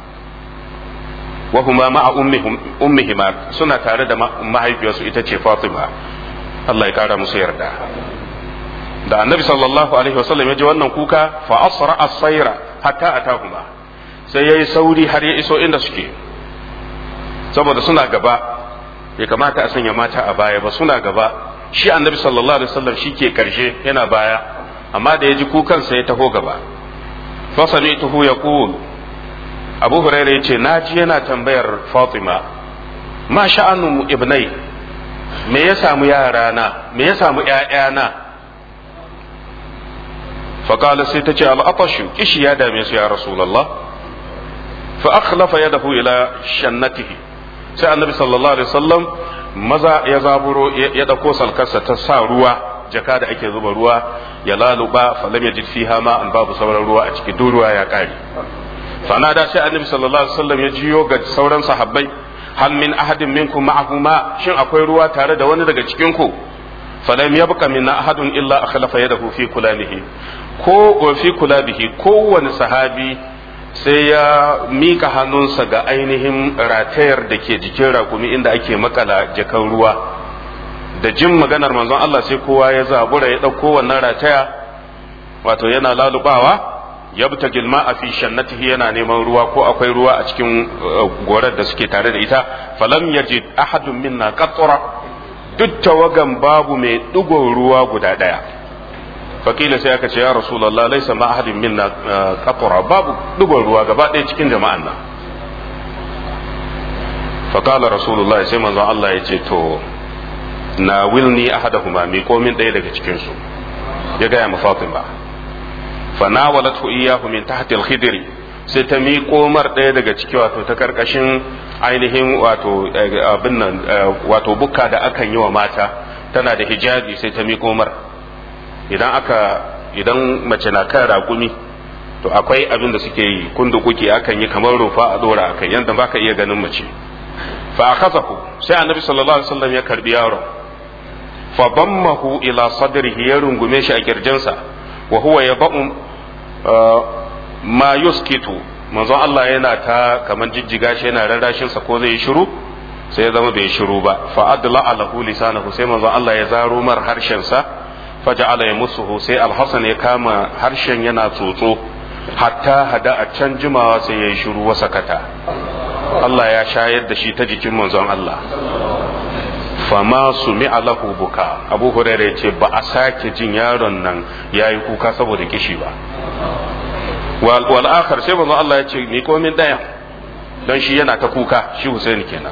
wa huma ma'a ummihima suna tare da mahaifiyarsu ita ce Fatima Allah ya kara musu yarda da annabi sallallahu alaihi wasallam ya ji wannan kuka fa asra as-sayra hatta atahuma sai yayi sauri har ya iso inda suke saboda suna gaba bai kamata a sanya mata a baya ba suna gaba shi annabi sallallahu alaihi wasallam ke karshe yana baya amma da ya ji kukan sai ya taho gaba fa sami'tuhu yaqul abu hurairah yace naji yana tambayar fatima ma sha'anu ibnai me ya samu yarana me ya samu ƴaƴana فقال سيتجي العطش كش يا داميس يا رسول الله فأخلف يده إلى شنته sai annabi sallallahu alaihi wasallam maza ya zaburo ya dauko salkarsa ta sa ruwa jaka da ake zuba ruwa ya laluba falam yajid fiha ma an babu sauran ruwa a cikin ruwa ya kare fanada sai annabi sallallahu alaihi wasallam ya jiyo ga sauran sahabbai hal min ahadin minkum ma'ahu ma shin akwai ruwa tare da wani daga cikin ku falam yabqa minna ahadun illa akhlafa yadahu fi kulamihi ko fi kulabihi kowane sahabi sai ya mika hannunsa ga ainihin ratayar da ke jikin rakumi inda ake makala jakan ruwa da jin maganar manzon Allah sai kowa ya zabura ya ɗauko wannan rataya wato yana lalubawa ya buta gilma a fi shannatihi yana neman ruwa ko akwai ruwa a cikin gorar da suke tare da ita falam yajid ahadun minna qatra duk tawagan babu mai ɗigon ruwa guda ɗaya fakila sai aka ce ya rasulallah laisa ma ahadin minna qatra babu ɗigon ruwa gaba ɗaya cikin jama'an nan fakala rasulullah sai manzon Allah ya ce to na wilni ahadahuma mi komin ɗaya daga cikin su ya gaya ma Fatima fa nawalatu iyyahu min tahti al-khidr sai ta miƙo mar ɗaya daga ciki wato ta karkashin ainihin wato abin nan wato bukka da akan yi wa mata tana da hijabi sai ta miƙo mar idan aka idan mace na kan raƙumi to akwai abin da suke yi kundu kuke akan yi kamar rufa a dora akan yanda baka iya ganin mace fa akhazahu sai annabi sallallahu alaihi wasallam ya karbi yaron fa dammahu ila sadrihi ya rungume shi a kirjinsa wa huwa yaba'u ma yuskitu manzo Allah yana ta kaman jijjiga shi yana rarrashin sa ko zai yi shiru sai ya zama bai shiru ba fa adla alahu lisanahu sai manzo Allah ya zaro mar harshen sa faja'ala yamusuhu sai alhasan ya kama harshen yana tsotso hatta hada a can jimawa sai ya yi shiru wa sakata Allah ya shayar da shi ta jikin manzon Allah fama su lahu buka abu huraira ya ce ba a sake jin yaron nan ya yi kuka saboda kishi ba wal akhar sai manzon Allah ya ce ni komin daya don shi yana ta kuka shi Husaini kenan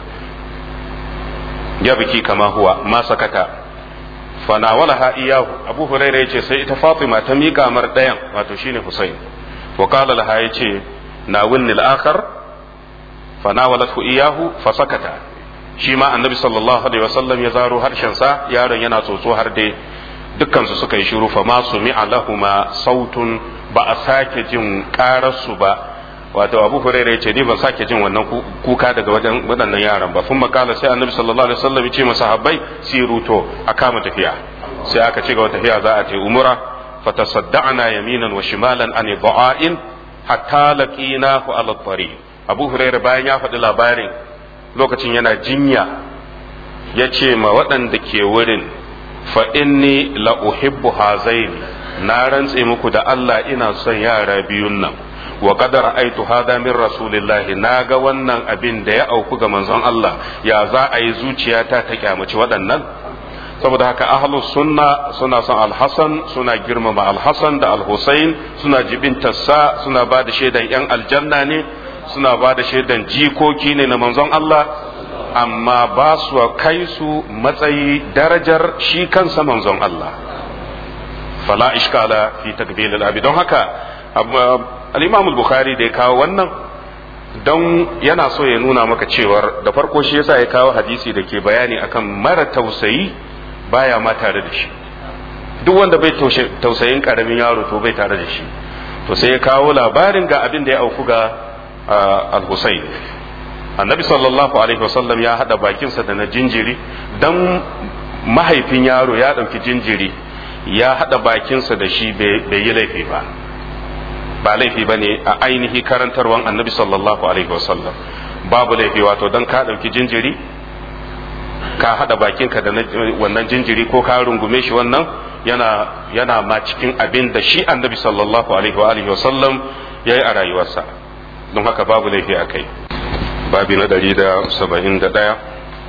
ya biki kama huwa ma sakata fanawalaha iyahu abu huraira ya ce sai ita fatima ta miƙa mar ɗayan wato shine Husain wa qala laha ya ce na winni al-akhar fanawalathu iyahu fasakata shi ma annabi sallallahu alaihi wasallam ya zaro harshen sa yaron yana tsotso har dai dukkan su suka yi shiru fa ma sumi'a lahuma sautun ba a sake jin su ba wato abu hurairah ya ce ni ban sake jin wannan kuka daga wajen waɗannan yaran ba sun makala sai annabi sallallahu alaihi wasallam ya ce masa habbai siru to a kama tafiya sai aka ci gaba tafiya za a ce umura fatasadda'na yaminan wa shimalan an dha'in hatta laqinahu ala tariq abu huraira bayan ya faɗi labarin lokacin yana jinya ya ce ma waɗanda ke wurin fa inni la uhibbu hazaini na rantse muku da Allah ina son yara biyun nan wa qad ra'aytu hada min rasulillahi na ga wannan abin da ya auku ga manzon Allah ya za a yi zuciyata ta kyamaci waɗannan saboda haka ahlus sunna suna son alhassan suna girmama alhassan da alhussein suna jibintarsa suna ba da shaidan yan aljanna ne suna ba da shaidan jikoki ne na manzon Allah amma ba su kai su matsayi darajar shi kansa manzon Allah fala ishkala fi takbil al don haka al-imam al-bukhari da ya kawo wannan don yana so ya nuna maka cewar da farko shi yasa ya kawo hadisi da ke bayani akan mara tausayi baya ma tare da shi duk wanda bai tausayin karamin yaro to bai tare da shi to sai ya kawo labarin ga abin da ya auku ga al-Husayn annabi sallallahu alaihi wasallam ya hada bakinsa da na jinjiri dan mahaifin yaro ya dauki jinjiri ya hada bakinsa da shi bai yi laifi ba ba laifi ba ne a ainihi karantarwan annabi sallallahu alaihi wasallam babu laifi wato dan ka dauki jinjiri ka hada bakinka da wannan jinjiri ko ka rungume shi wannan yana yana ma cikin abin da shi annabi sallallahu alaihi wa alihi wasallam yayi a rayuwarsa don haka babu laifi a kai babi na 171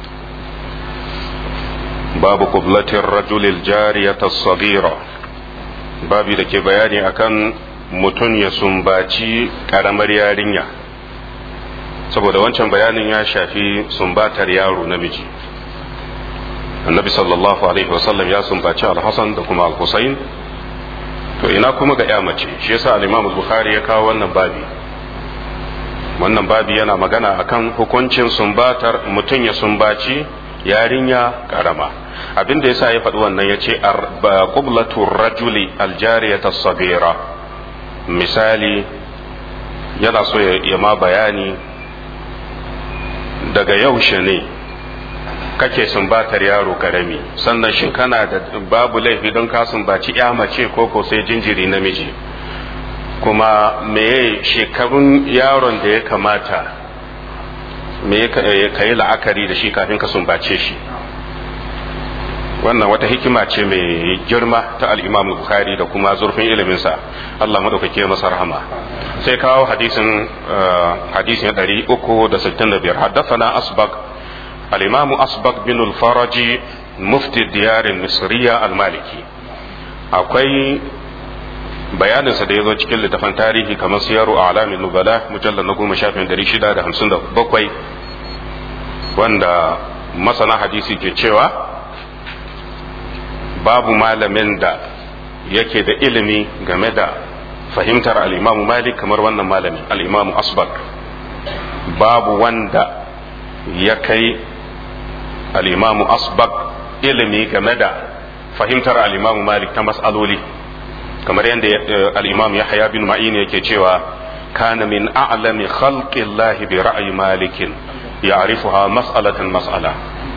babu qublatir rajulil jariyata sagira babi da ke bayani akan mutum ya sumbaci karamar yarinya saboda wancan bayanin ya shafi sumbatar yaro namiji annabi sallallahu alaihi wasallam ya sumbaci al-hasan da kuma al-husain to ina kuma ga ya mace shi yasa al-imam bukhari ya kawo wannan babi wannan babi yana magana akan hukuncin sumbatar mutum ya sumbaci yarinya karama abin da yasa ya faɗi wannan ya ce qublatu rajuli aljariyata sabira misali yana so ya ma bayani daga yaushe ne kake sumbatar yaro karami sannan shin kana da babu laifi don ka sumbaci ya mace ko ko sai jinjiri namiji kuma meye shekarun yaron da ya kamata me ka yi la'akari da shi kafin ka sumbace shi wannan wata hikima ce mai girma ta al'imamu bukhari da kuma zurfin iliminsa Allah madaukake masa rahama sai kawo hadisin hadisin 365 haddathana asbaq al-imamu asbaq bin al-faraji mufti diyar misriya al-maliki akwai bayaninsa da ya zo cikin littafin tarihi kamar siyaru a alamin nubala mujallar na goma shafin dari shida da hamsin da bakwai wanda masana hadisi ke cewa babu malamin da yake da ilimi game da fahimtar al'imamu malik kamar wannan malamin al'imamu asbak babu wanda ya kai al'imamu asbak ilimi game da fahimtar al'imamu malik ta mas'aloli kamar yadda al'imam yahya bin ma'in yake cewa kana min a'lami khalqillahi bi ra'ayi malikin ya'rifuha mas'alatan mas'ala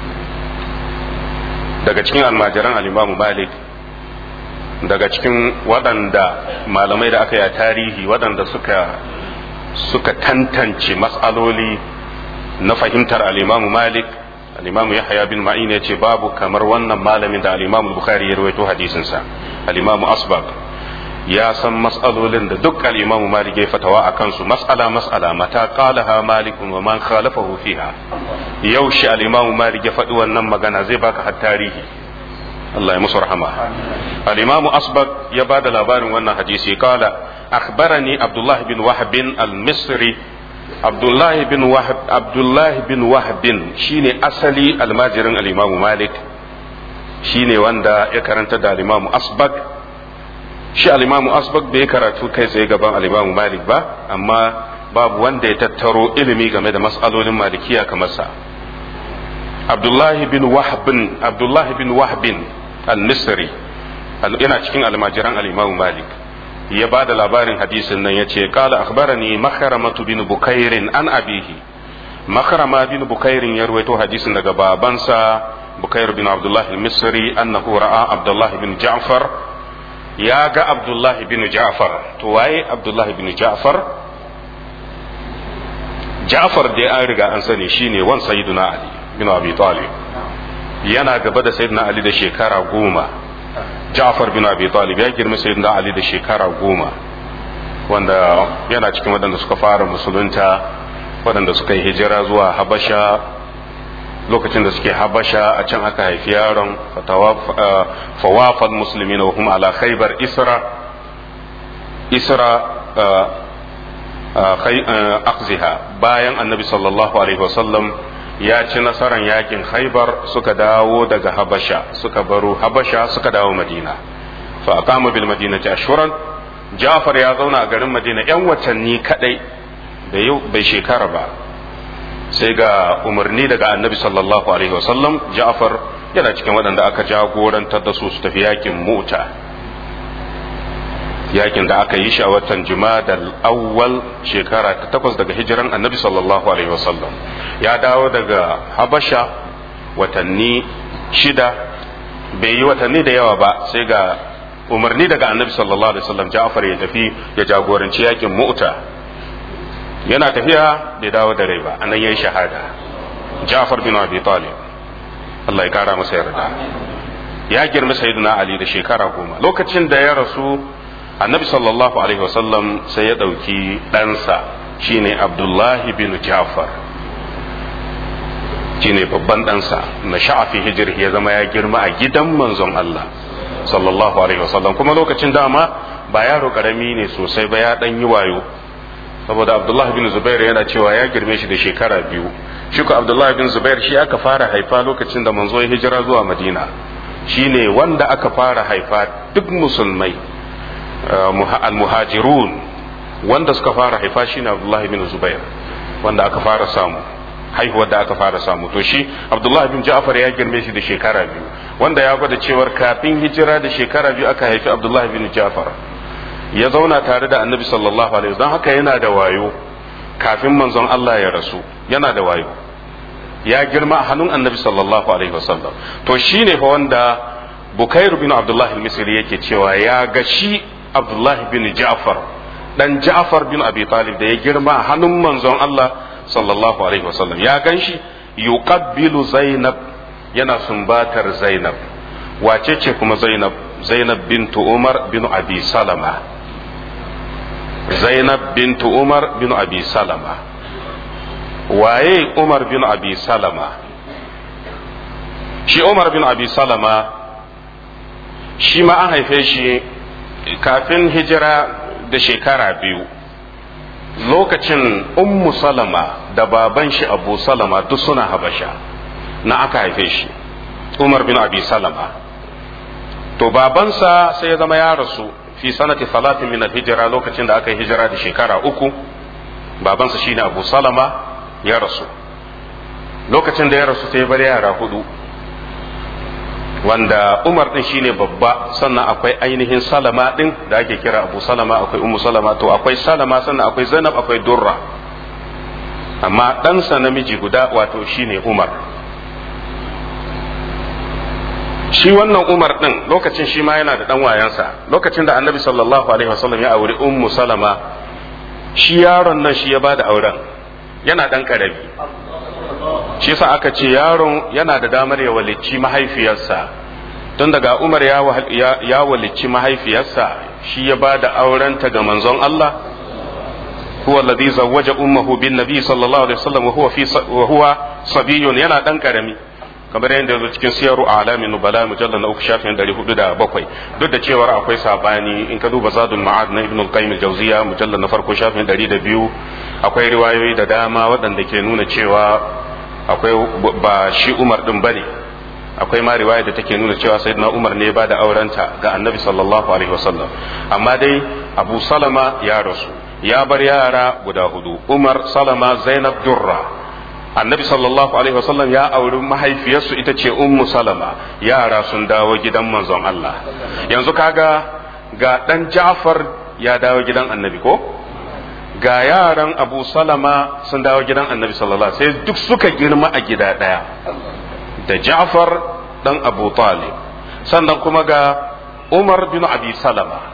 daga cikin almajiran al'imamu malik daga cikin waɗanda malamai da aka yi a tarihi waɗanda suka suka tantance mas'aloli na fahimtar al'imamu malik al'imamu yahya bin ma'in ya ce babu kamar wannan malamin da al'imamu bukhari ya rawaito hadisinsa al'imamu asbab ya san mas'alolin da duk al-Imam Malik ya fatawa a kansu mas'ala mas'ala mata qalaha Malik wa man khalafahu fiha yaushe al-Imam Malik ya faɗi wannan magana zai baka har tarihi Allah ya musu rahama al-Imam Asbaq ya bada labarin wannan hadisi qala akhbarani Abdullah bin Wahb al-Misri Abdullah bin Wahb Abdullah bin Wahb shine asali almajirin al-Imam Malik shine wanda ya karanta da al-Imam Asbaq shi alimamu asbak bai karatu kai tsaye gaban alimamu malik ba amma babu wanda ya tattaro ilimi game da mas'alolin malikiya kamar sa abdullahi bin wahbin abdullahi bin wahbin al-misri yana cikin almajiran alimamu malik ya ba da labarin hadisin nan ya ce kala akhbarani makaramatu bin bukairin an abihi makarama bin bukairin ya ruwaito hadisin daga babansa bukair bin abdullahi al-misri annahu ra'a abdullahi bin ja'far ya ga abdullahi bin ja'far to waye abdullahi bin ja'far ja'far dai an riga an sani shine wan sayyiduna ali bin abi talib yana gaba da sayyidina ali da shekara goma ja'far bin abi talib ya girma sayyidina ali da shekara goma wanda yana cikin waɗanda suka fara musulunta waɗanda suka yi hijira zuwa habasha lokacin da suke habasha a can aka haifi yaron fawafal musulmi na hum ala khaybar isra isra akziha bayan annabi sallallahu alaihi wasallam ya ci nasarar yakin khaybar suka dawo daga habasha suka baro habasha suka dawo madina fa aqama bil madinati ashhuran ja'far ya zauna a garin madina yan watanni kadai bai shekara ba sai ga umarni daga annabi sallallahu alaihi wasallam ja'far yana cikin waɗanda aka jagorantar da su su tafi yakin muta yakin da aka yi shi a watan jumadal awwal shekara ta takwas daga hijiran annabi sallallahu alaihi wasallam ya dawo daga habasha watanni shida bai yi watanni da yawa ba sai ga umarni daga annabi sallallahu alaihi wasallam ja'far ya tafi ya jagoranci yakin mu'ta yana tafiya bai dawo da rai ba anan yayi shahada Ja'far bin Abi Talib Allah ya kara masa yarda ya girma sayyidina Ali da shekara goma lokacin da ya rasu annabi sallallahu alaihi wasallam sai ya ɗauki ɗansa shine abdullahi bin jafar shine babban ɗansa na sha'afi hijir ya zama ya girma a gidan manzon Allah sallallahu alaihi wasallam kuma lokacin dama ba yaro karami ne sosai ba ya ɗan yi wayo saboda abdullahi bin zubair yana cewa ya girme shi da shekara biyu shi ko abdullahi bin zubair shi aka fara haifa lokacin da manzo ya hijira zuwa madina shine wanda aka fara haifa duk musulmai al-muhajirun wanda suka fara haifa shine abdullahi bin zubair wanda aka fara samu haihuwar da aka fara samu to shi abdullahi bin ja'far ya girme shi da shekara biyu wanda ya gwada cewar kafin hijira da shekara biyu aka haifi abdullahi bin ja'far ya zauna tare da annabi sallallahu alaihi wasallam haka yana da wayo kafin manzon Allah ya rasu yana da wayo ya girma a hannun annabi sallallahu alaihi wasallam to shine fa wanda bukairu bin abdullahi al-misri yake cewa ya ga shi abdullahi bin ja'far dan ja'far bin abi talib da ya girma a hannun manzon Allah sallallahu alaihi wasallam ya gan shi yuqabbilu zainab yana sumbatar zainab wace ce kuma zainab zainab bintu umar bin abi salama zainab bintu umar bin abi salama waye umar bin abi salama shi umar bin abi salama shi ma an haife shi kafin hijira da shekara biyu lokacin ummu salama da baban shi abu salama duk suna habasha na aka haife shi umar bin abi salama to babansa sai ya zama ya rasu fi sanati salatin min hijira lokacin da aka yi hijira da shekara uku babansa shine abu salama ya rasu lokacin da ya rasu sai bar yara hudu wanda umar din shine babba sannan akwai ainihin salama din da ake kira abu salama akwai ummu salama to akwai salama sannan akwai zainab akwai durra amma ɗansa namiji guda wato shine umar shi wannan umar din lokacin shi ma yana da ɗan wayansa lokacin da annabi sallallahu alaihi wasallam ya auri ummu salama shi yaron nan shi ya ba da auren yana ɗan ƙarami shi sa aka ce yaron yana da damar ya walicci mahaifiyarsa tun daga umar ya walicci mahaifiyarsa shi ya ba da aurenta ga manzon Allah huwa alladhi zawwaja ummuhu bin nabi sallallahu alaihi wasallam wa huwa fi wa huwa sabiyun yana dan karami kamar yadda yazo cikin siyaru alamin nubala mujallal na uku shafin 407 duk da cewar akwai sabani in ka duba zadul ma'ad na ibnu al-qayyim al-jawziya mujallal na farko shafin 102 akwai riwayoyi da dama waɗanda ke nuna cewa akwai ba shi Umar din bane akwai ma riwaya da take nuna cewa sayyidina Umar ne ba da aurenta ga Annabi sallallahu alaihi wasallam amma dai Abu Salama ya rasu ya bar yara guda hudu Umar Salama Zainab Durra Annabi sallallahu alaihi wasallam ya auri mahaifiyarsu ita ce Ummu Salama yara sun dawo gidan manzon Allah yanzu kaga ga dan Ja'far ya dawo gidan Annabi ko ga yaran abu salama sun dawo gidan annabi sallallahu alaihi sai duk suka girma a gida ɗaya da ja'far dan abu talib sannan kuma ga umar bin abi salama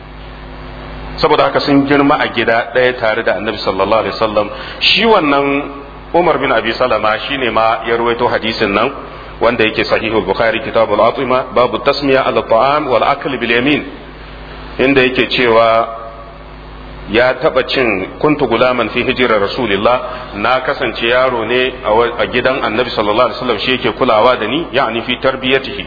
saboda haka sun girma a gida ɗaya tare da annabi sallallahu alaihi wasallam shi wannan umar bin abi salama shine ma ya ruwaito hadisin nan wanda yake sahihul bukhari kitabul atima babu tasmiya al ta'am wal akl bil yamin inda yake cewa ya taba cin kuntu gulaman fi hijirar rasulillah na kasance yaro ne a gidan annabi sallallahu alaihi wasallam shi yake kulawa da ni ya'ni fi tarbiyatihi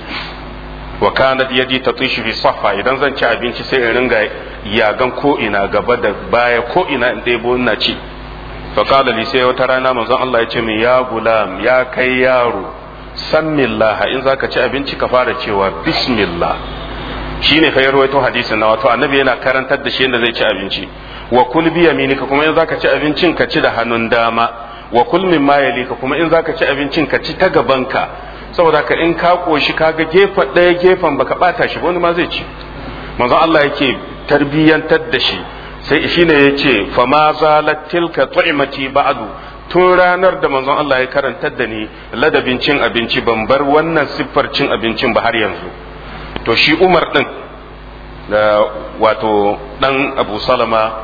wa kanat yadi tatishu fi saffa idan zan ci abinci sai in ringa yagan ko ina gaba da baya ko ina in ɗebo ina ci fa qala li sai wata rana manzon Allah ya ce min ya gulam ya kai yaro sammillah in zaka ci abinci ka fara cewa bismillah shi ne fayar waito hadisin na wato annabi yana karantar da shi yadda zai ci abinci wa kul bi yaminika kuma in zaka ci abincin ka ci da hannun dama wa kul min ma yalika kuma in zaka ci abincin ka ci ta gabanka saboda ka in ka koshi kaga gefen ɗaya gefen baka bata shi wani ma zai ci manzon Allah yake tarbiyyantar da shi sai shine yace fa ma zalat tilka tu'mati ba'du tun ranar da manzon Allah ya karantar da ni ladabin cin abinci ban bar wannan siffar cin abincin ba har yanzu to shi umar ɗin da wato ɗan abu salama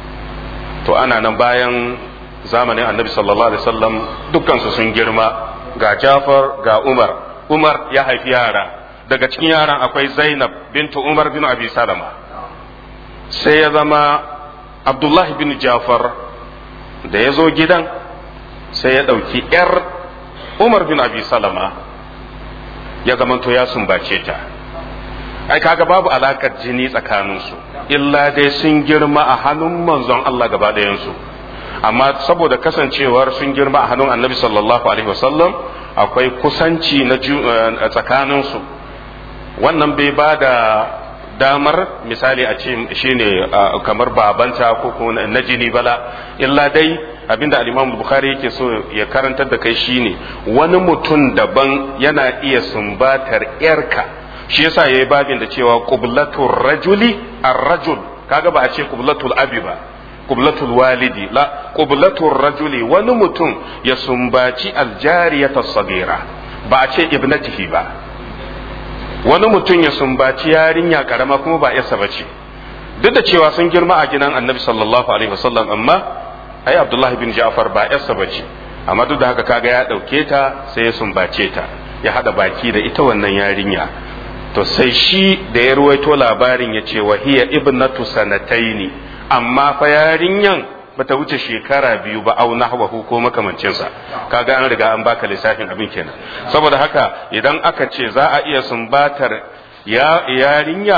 to ana nan bayan zamanin annabi sallallahu alaihi wasallam dukkansu sun girma ga Jafar ga Umar Umar ya haifi yara daga cikin yaran akwai Zainab bintu Umar bin Abi Salama sai ya zama Abdullahi bin Jafar da ya zo gidan sai ya ɗauki ‘yar Umar bin Abi Salama ya zamanto ya sumbace ta ai kaga babu alakar jini tsakaninsu illa dai sun girma a hannun manzon Allah gaba ɗayansu amma saboda kasancewar sun girma a hannun annabi sallallahu alaihi wasallam akwai kusanci na tsakaninsu wannan bai ba da damar misali a ce shine kamar babanta ko na jini bala illa dai abinda al-Imam Bukhari yake so ya karantar da kai shine wani mutum daban yana iya sumbatar yarka shi yasa yayi babin da cewa qublatur rajuli ar-rajul kaga ba a ce qublatul abi ba qublatul walidi la qublatur rajuli wani mutum ya sumbaci aljariyata sagira ba a ce ibnatihi ba wani mutum ya sumbaci yarinya karama kuma ba yasa bace duk da cewa sun girma a gidan annabi sallallahu alaihi wasallam amma ai abdullahi bin ja'far ba yarsa bace amma duk da haka kaga ya dauke ta sai ya sumbace ta ya hada baki da ita wannan yarinya to sai shi da ya ruwaito labarin ya ce wa hiya ibnatu sanataini amma fa yarinyan bata wuce shekara biyu ba au nahwahu ko makamancinsa kaga an riga an baka lissafin abin kenan saboda haka idan aka ce za a iya sumbatar ya yarinya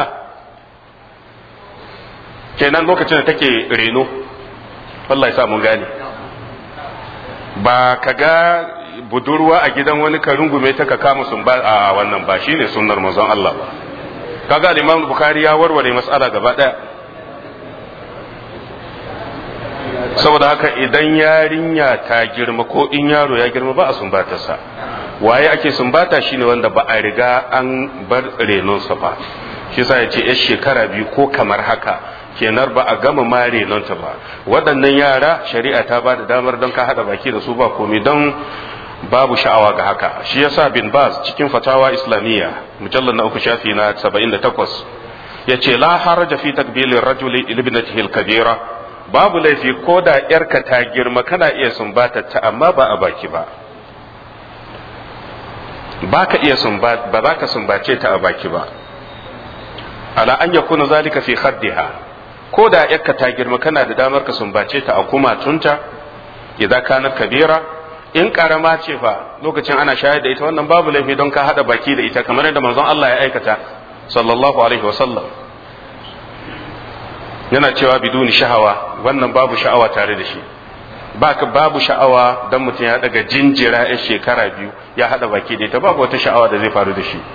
kenan lokacin da take reno wallahi sa mun gane ba ka ga budurwa a gidan wani ka rungume ta ka kama sun ba a wannan ba shine sunnar manzon Allah ba kaga Imam Bukhari ya warware mas'ala gaba daya saboda haka idan yarinya ta girma ko in yaro ya girma ba a sumbatarsa waye ake sumbata shine wanda ba a riga an bar renonsa ba shi yasa ya ce yar shekara biyu ko kamar haka kenar ba a gama ma renonta ba waɗannan yara shari'a ta ba da damar don ka haɗa baki da su ba komai don babu sha'awa ga haka shi yasa bin baz cikin fatawa islamiyya mujallar na uku shafi na 78 yace la haraja fi takbilin rajuli ibnatihi al-kabira babu laifi ko da yarka ta girma kana iya sumbata ta amma ba a baki ba ba ka iya sumba ba za ka sumbace ta a baki ba ala an yakuna zalika fi khaddiha ko da yarka ta girma kana da damar ka sumbace ta a kumatunta idan kana kabira in karama ce fa lokacin ana shayar da ita wannan babu laifi don ka hada baki da ita kamar yadda manzon Allah ya aikata sallallahu alaihi wasallam yana cewa biduni sha'awa wannan babu sha'awa tare da shi baka babu sha'awa dan mutum ya daga jinjira ya shekara biyu ya hada baki da ita babu wata sha'awa da zai faru da shi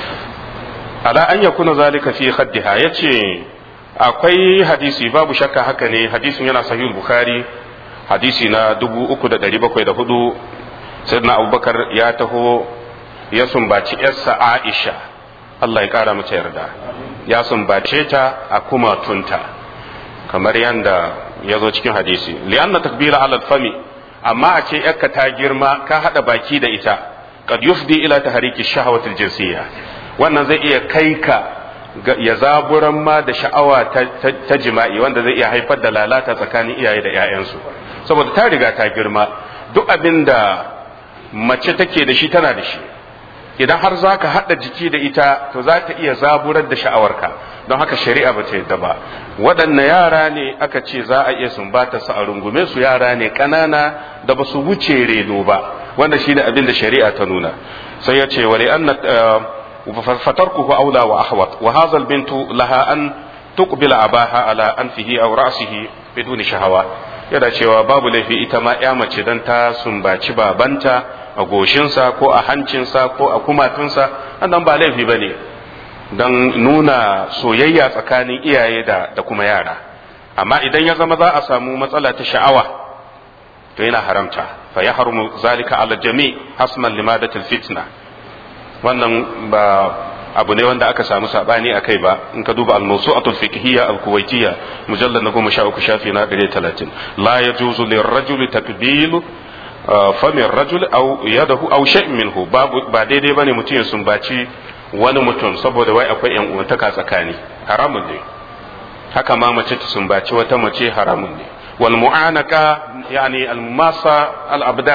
ala an yakuna zalika fi khaddiha yace akwai hadisi babu shakka haka ne hadisin yana sahih bukhari hadisi na 3704 sayyidina abubakar ya taho ya sumbaci yarsa aisha Allah ya kara mata yarda ya sumbace ta a kumatunta kamar yadda ya zo cikin hadisi li'anna takbira ala fami amma a ce yakka ta girma ka hada baki da ita qad yufdi ila tahriki shahawati jinsiyya wannan zai iya kai ka ya zaburan ma da sha'awa ta jima'i wanda zai iya haifar da lalata tsakanin iyaye da 'ya'yansu saboda ta riga ta girma duk abin da mace take da shi tana da shi idan har za ka haɗa jiki da ita to za ta iya zaburar da sha'awarka don haka shari'a ba ta yadda ba waɗanne yara ne aka ce za a iya sumbata su a rungume su yara ne ƙanana da ba su wuce reno ba wanda shi da abin da shari'a ta nuna sai ya ce wali an fatarkuhu aula wa ahwat wa hadha bintu laha an tuqbila abaha ala anfihi aw ra'sihi biduni shahawa yana cewa babu laifi ita ma ya mace dan ta sumbaci babanta a goshinsa ko a hancinsa ko a kumatunsa nan ba laifi ba ne don nuna soyayya tsakanin iyaye da, da kuma yara amma idan ya zama za a samu matsala ta sha'awa to yana haramta fa ya harmu zalika ala jami hasman limadatul fitna wannan ba abu ne wanda aka samu sabani a kai ba in ka duba al-mawsu'atul fiqhiyya al-kuwaitiyya mujallad na goma sha uku shafi na ɗari talatin la yajuzu lirrajuli takbilu famin rajul aw yadahu aw shay'in minhu babu ba daidai bane mutum ya sumbaci wani mutum saboda wai akwai yan uwantaka tsakani haramun ne haka ma mace ta sumbaci wata mace haramun ne wal mu'anaka yani al masa al abdan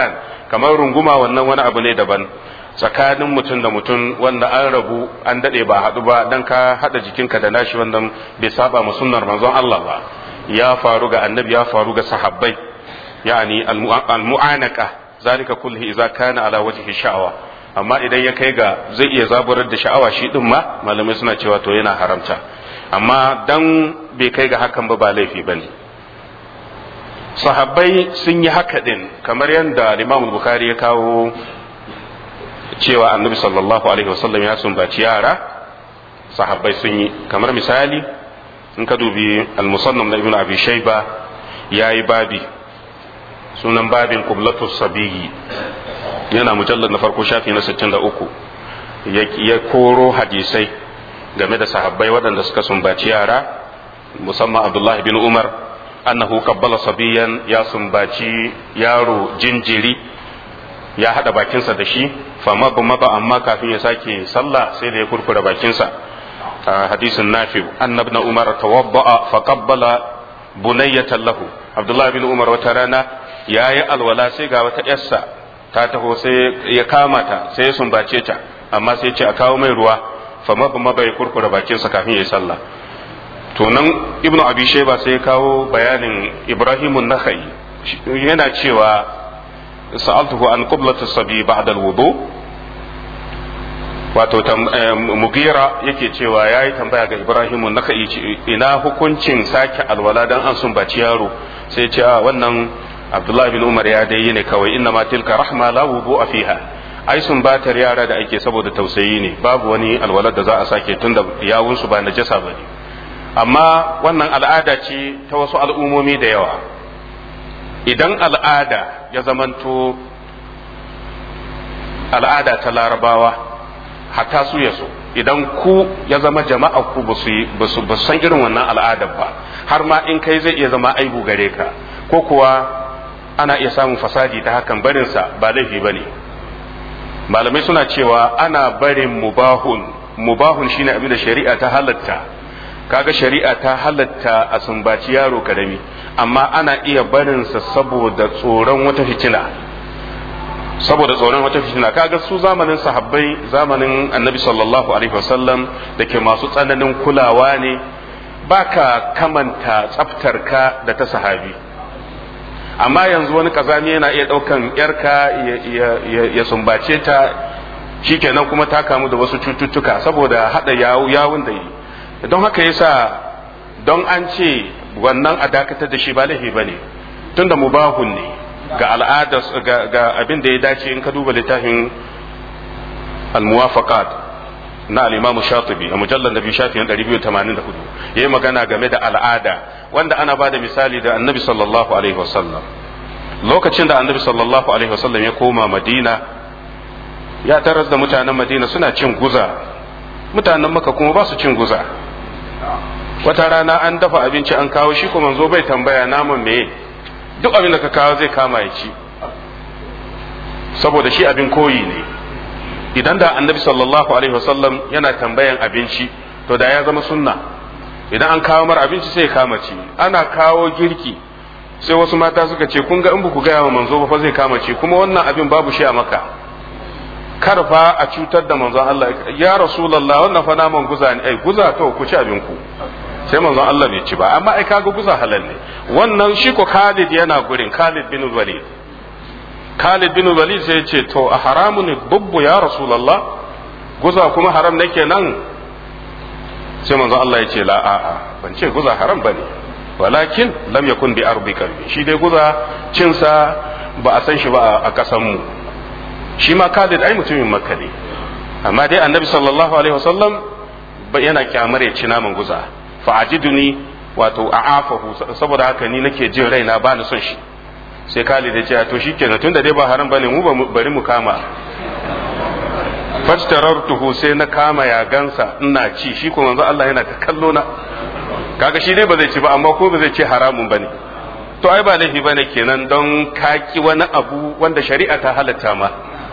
kamar runguma wannan wani abu ne daban tsakanin mutum da mutum wanda an rabu an dade ba haɗu ba dan ka haɗa jikinka da nashi wannan bai saba mu sunnar manzon Allah ba ya faru ga annabi ya faru ga sahabbai yani al-mu'anaka zalika kulli idza kana ala wajhi sha'awa amma idan ya kai ga zai iya zaburar da sha'awa shi din ma malamai suna cewa to yana haramta amma dan bai kai ga hakan ba ba laifi bane sahabbai sun yi haka din kamar yadda Imam Bukhari ya kawo cewa annabi sallallahu alaihi wasallam ya sumbaci yara sahabbai sun yi kamar misali in ka dubi al-musannam na ibn abi shayba yayi babi sunan babin qiblatu sabiyi yana mujallar na farko shafi na 63 ya koro hadisai game da sahabbai waɗanda suka sumbaci yara musamman abdullahi bin umar annahu qabbala sabiyan ya sumbaci yaro jinjiri ya hada bakinsa da shi fama ba maba amma kafin ya sake sallah sai da ya kurkura bakinsa hadisin nafi annab na umar tawadda'a fa qabbala bunayyatan lahu abdullahi bin umar wata rana yayi alwala sai ga wata yarsa ta taho sai ya kama ta sai ya sumbace ta amma sai ce a kawo mai ruwa fama ba maba ya kurkura bakinsa kafin ya yi sallah to nan ibnu abi shayba sai ya kawo bayanin ibrahimun nakhai yana cewa sa'altuhu an qiblatu sabi ba'da al-wudu wato mugira yake cewa yayi tambaya ga ibrahimun nakhai ina hukuncin sake alwala dan an sumbaci yaro sai ya ce a wannan abdullahi bin umar ya dai ne kawai inna ma tilka rahma la wudu fiha ai sumbatar yara da ake saboda tausayi ne babu wani alwalar da za a sake tunda yawunsu ba najasa bane amma wannan al'ada ce ta wasu al'ummomi da yawa idan al'ada ya zamanto al'ada ta larabawa hatta su ya so idan ku ya zama jama'a ku ba su san irin wannan al'adar ba har ma in kai zai iya zama aibu gare ka ko kuwa ana iya samun fasadi ta hakan barinsa ba laifi ba ne malamai suna cewa ana barin mubahun mubahun shine abin da shari'a ta halatta kaga shari'a ta halatta a sumbaci yaro karami amma ana iya barinsa saboda tsoron wata fitina saboda tsoron wata fitina kaga su zamanin sahabbai zamanin annabi sallallahu alaihi wasallam da ke masu tsananin kulawa ne baka kamanta tsaftarka da ta sahabi amma yanzu wani kazami yana iya ɗaukan yarka ya sumbace ta shikenan kuma ta kamu da wasu cututtuka saboda haɗa yawun da yi don haka yasa don an ce wannan a dakatar da shi ba laifi bane tunda mubahun ne ga al'ada ga abin da ya dace in ka duba littafin al-muwafaqat na al-imam shatibi a mujallar nabi shafi 284 yayi magana game da al'ada wanda ana ba da misali da annabi sallallahu alaihi wasallam lokacin da annabi sallallahu alaihi wasallam ya koma madina ya tarar da mutanen madina suna cin guza mutanen maka kuma ba su cin guza wata rana an dafa abinci an kawo shi kuma zo bai tambaya naman meye duk abin da ka kawo zai kama ya ci saboda shi abin koyi ne idan da annabi sallallahu alaihi wasallam yana tambayan abinci to da ya zama sunna idan an kawo mar abinci sai ya kama ci ana kawo girki sai wasu mata suka ce kun ga in ku gaya wa manzo ba fa zai kama ci kuma wannan abin babu shi a maka kar fa a cutar da manzon Allah ya rasulullah wannan fa naman guza ne ai guza to ku ci abin ku sai manzon Allah bai ci ba amma ai kaga guza halal ne wannan shi ko Khalid yana gurin Khalid bin Walid Khalid bin Walid sai ya ce to a haramu ne bubbu ya rasulullah guza kuma haram ne kenan sai manzon Allah ya ce la a'a ban ce guza haram bane walakin lam yakun bi ardika shi dai guza cinsa ba a san shi ba a kasan mu shi ma Khalid ai mutumin Makka ne amma dai Annabi sallallahu alaihi wasallam yana kyamar ya ci naman guza fa ajiduni wato a'afahu saboda haka ni nake jin raina ba ni son shi sai Khalid ya ce to shikenan tunda dai ba haram bane mu bari mu kama fajtarartuhu sai na kama ya gansa ina ci shi kuma manzo Allah yana ta kallo na kaga shi dai ba zai ci ba amma ko ba zai ce haramun bane to ai ba laifi bane kenan don kaki wani abu wanda shari'a ta halatta ma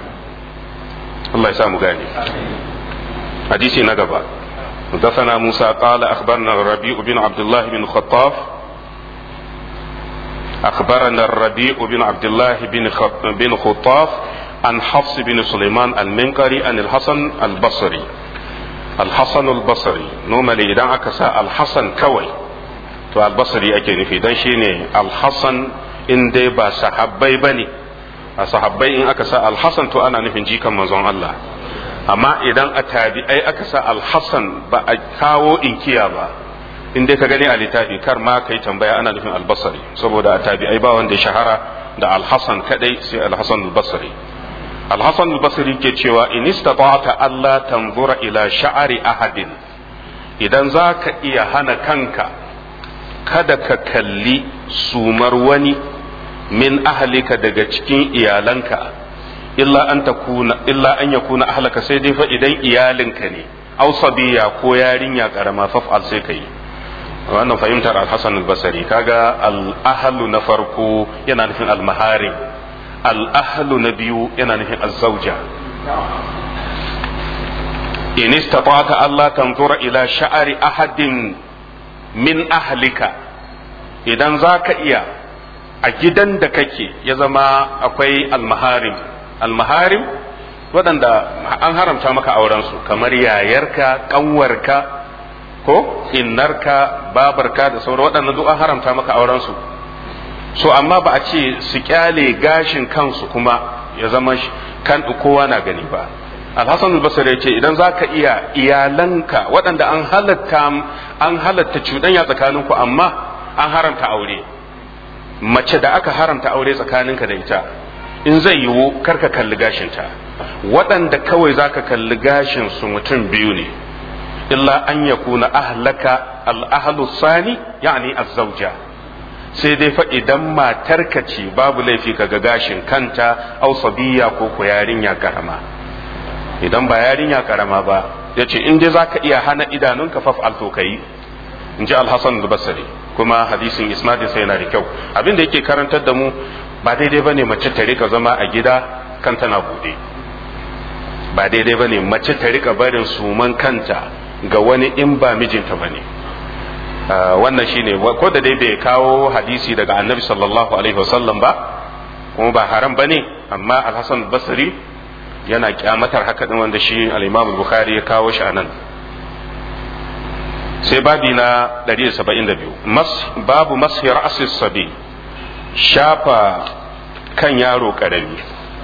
Allah ya samu gane hadisi na gaba حدثنا موسى قال أخبرنا الربيع بن عبد الله بن الخطاب أخبرنا الربيع بن عبد الله بن بن خطاف عن حفص بن سليمان المنقري عن الحسن البصري الحسن البصري نومالي إذا أكسى الحسن كوي to albasari ake nufi dan shine alhassan in dai ba sahabbai bane a sahabbai in aka sa alhassan to ana nufin jikan manzon Allah amma idan a tabi'ai aka sa alhassan ba a kawo inkiya ba in dai ka gani a littafi kar ma kai tambaya ana nufin albasari saboda a tabi'ai ba wanda ya shahara da alhassan kadai sai alhassan albasari alhassan albasari ke cewa in istata'ta Allah tanzura ila sha'ari ahadin idan za ka iya hana kanka kada ka kalli sumar wani min ahalika daga cikin iyalanka illa an takuna illa an yakuna ahlaka sai dai fa idan iyalinka ne aw sabiya ko yarinya karama faf'al sai kai wannan fahimtar al-Hasan al-Basri kaga al-ahlu na farko yana nufin al-maharim al-ahlu na biyu yana nufin az-zawja in istata'ta Allah tanzura ila sha'ari ahadin min ahlika idan za ka iya a gidan da kake ya zama akwai almaharim almaharim waɗanda an haramta maka aurensu kamar yayarka ƙanwarka ko innarka babarka da sauran waɗanda duk an haramta maka aurensu so amma ba a ce su kyale gashin kansu kuma ya zama kan kowa na gani ba alhassan albasar ya ce idan za ka iya iyalanka waɗanda an halatta an halatta cuɗanya tsakaninku amma an haramta aure mace da aka haramta aure tsakaninka da ita in zai yiwu karka kalli gashinta waɗanda kawai za ka kalli gashin su mutum biyu ne illa an ya kuna ahlaka al'ahalu sani yani azzauja sai dai fa idan matarka ce babu laifi ka ga gashin kanta au sabiya ko ko yarinya karama idan ba yarinya karama ba ya ce in dai za ka iya hana idanunka faf alto ka yi in ji alhassan basari kuma hadisin isnadin sai yana da kyau abin da yake karantar da mu ba daidai ba ne mace ta rika zama a gida kan tana bude ba daidai ba ne mace ta rika barin suman kanta ga wani in ba mijinta ba ne wannan shine ko da dai bai kawo hadisi daga annabi sallallahu alaihi wasallam ba kuma ba haram ba ne amma alhassan basari yana kyamatar haka din wanda shi al-imam bukhari ya kawo shi anan sai babi na 172 mas babu mashi ra'asis sabi shafa kan yaro karami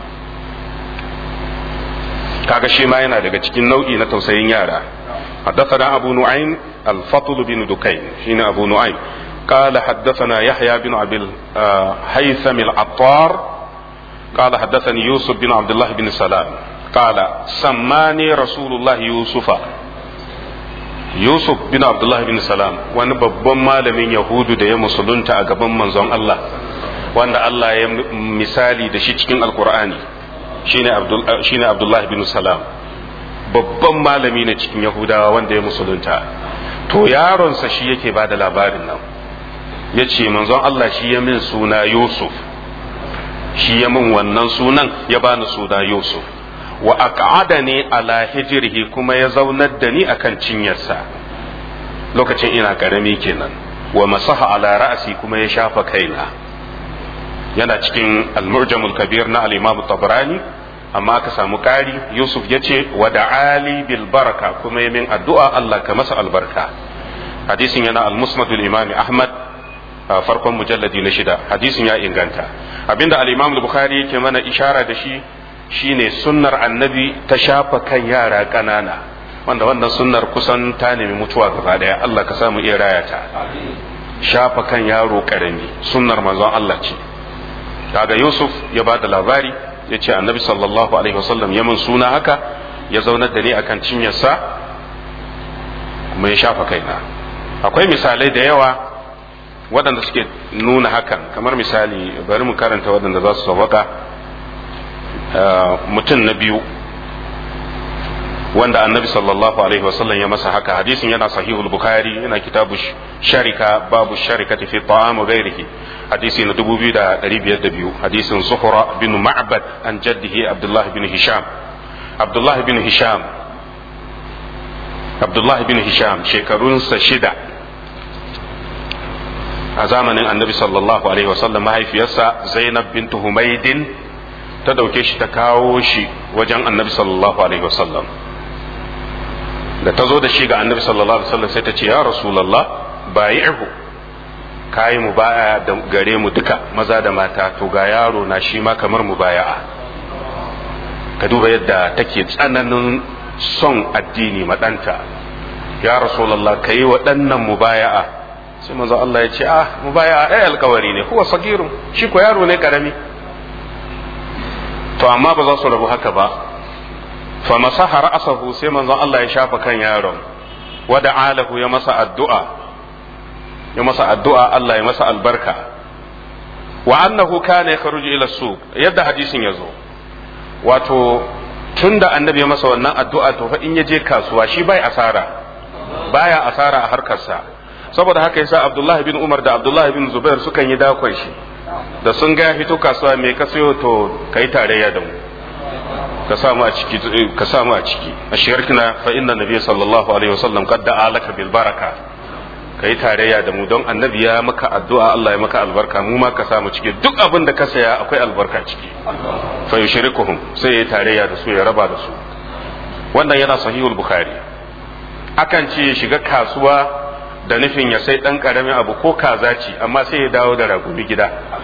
kaga shi ma yana daga cikin nau'i na tausayin yara حدثنا أبو نعيم الفضل بن دكين شين أبو نعيم قال حدثنا يحيى بن أبي الهيثم العطار قال حدثني يوسف بن عبد الله بن سلام قال سماني رسول الله يوسف Yusuf bin Abdullah bin Salam wani babban malamin Yahudu da ya musulunta a gaban manzon Allah wanda Allah ya misali da shi cikin Alkur'ani shine Abdul shine Abdullah bin Salam babban malami ne cikin Yahudawa wanda ya musulunta to yaronsa shi yake ba da labarin nan ya ce manzon Allah shi ya min suna Yusuf shi ya min wannan sunan ya bani suna Yusuf wa aq'adani ala hijrihi kuma ya zaunar da ni akan cinyarsa lokacin ina karami kenan wa masaha ala ra'si kuma ya shafa kaina yana cikin al-mu'jamul kabir na al-imam tabrani amma aka samu ƙari yusuf ya ce wa da'ali bil baraka kuma min addu'a Allah ka masa albarka hadisin yana al-musnadul imam ahmad farkon mujalladi na shida hadisin ya inganta abinda al-imam al-bukhari yake mana ishara da shi shine sunnar annabi ta shafa kan yara ƙanana wanda wannan sunnar kusan ta nemi mutuwa gaba daya Allah ka samu iya raya ta shafa kan yaro ƙarami sunnar manzon Allah ce kaga Yusuf ya ba da labari ya ce annabi sallallahu alaihi wasallam ya mun suna haka ya zaunar da ni akan cinyarsa kuma ya shafa kaina akwai misalai da yawa waɗanda suke nuna hakan kamar misali bari mu karanta waɗanda za su sauwaka mutum na biyu wanda annabi sallallahu alaihi wasallam ya masa haka hadisin yana sahihul bukhari yana kitabu sharika babu sharikati fi ta'am wa ghairihi hadisi na 2502 hadisin zuhra bin ma'bad an jaddihi abdullah bin hisham abdullah bin hisham abdullah bin hisham shekarunsa shida a zamanin annabi sallallahu alaihi wasallam mahaifiyarsa zainab bintu humaidin ta dauke shi ta kawo shi wajen annabi sallallahu alaihi wasallam da ta zo da shi ga annabi sallallahu alaihi wasallam sai ta ce ya rasulullah bayi'hu kayi mu baya da gare mu duka maza da mata to ga yaro na shi ma kamar mu baya'a ka duba yadda take tsananin son addini maɗanta ya rasulullah ka yi waɗannan mubaya'a sai manzo Allah ya ce ah mubaya'a ai alkawari ne huwa sagirun shi ko yaro ne karami to amma ba za su rabu haka ba fa masaha ra'sahu sai manzo Allah ya shafa kan yaron wada alahu ya masa addu'a ya masa addu'a Allah ya masa albarka wa annahu kana yakhruju ila suq yadda hadisin yazo wato tunda annabi ya masa wannan addu'a to fa in ya je kasuwa shi bai asara baya asara a harkarsa saboda haka yasa Abdullah bin Umar da Abdullah bin Zubair sukan yi dakon shi da sun ga fito kasuwa me ka sayo to kai tarayya da mu ka samu a ciki ka samu a ciki ashirkina fa inna nabiy sallallahu alaihi wasallam qad da'a laka bil baraka kai tarayya da mu don annabi ya maka addu'a Allah ya maka albarka mu ma ka samu ciki duk abin da ka saya akwai albarka ciki fa yushrikuhum sai ya tarayya da su ya raba da su wannan yana sahihul bukhari akan ce shiga kasuwa da nufin ya sai dan karamin abu ko kaza ce amma sai ya dawo da ragumi gida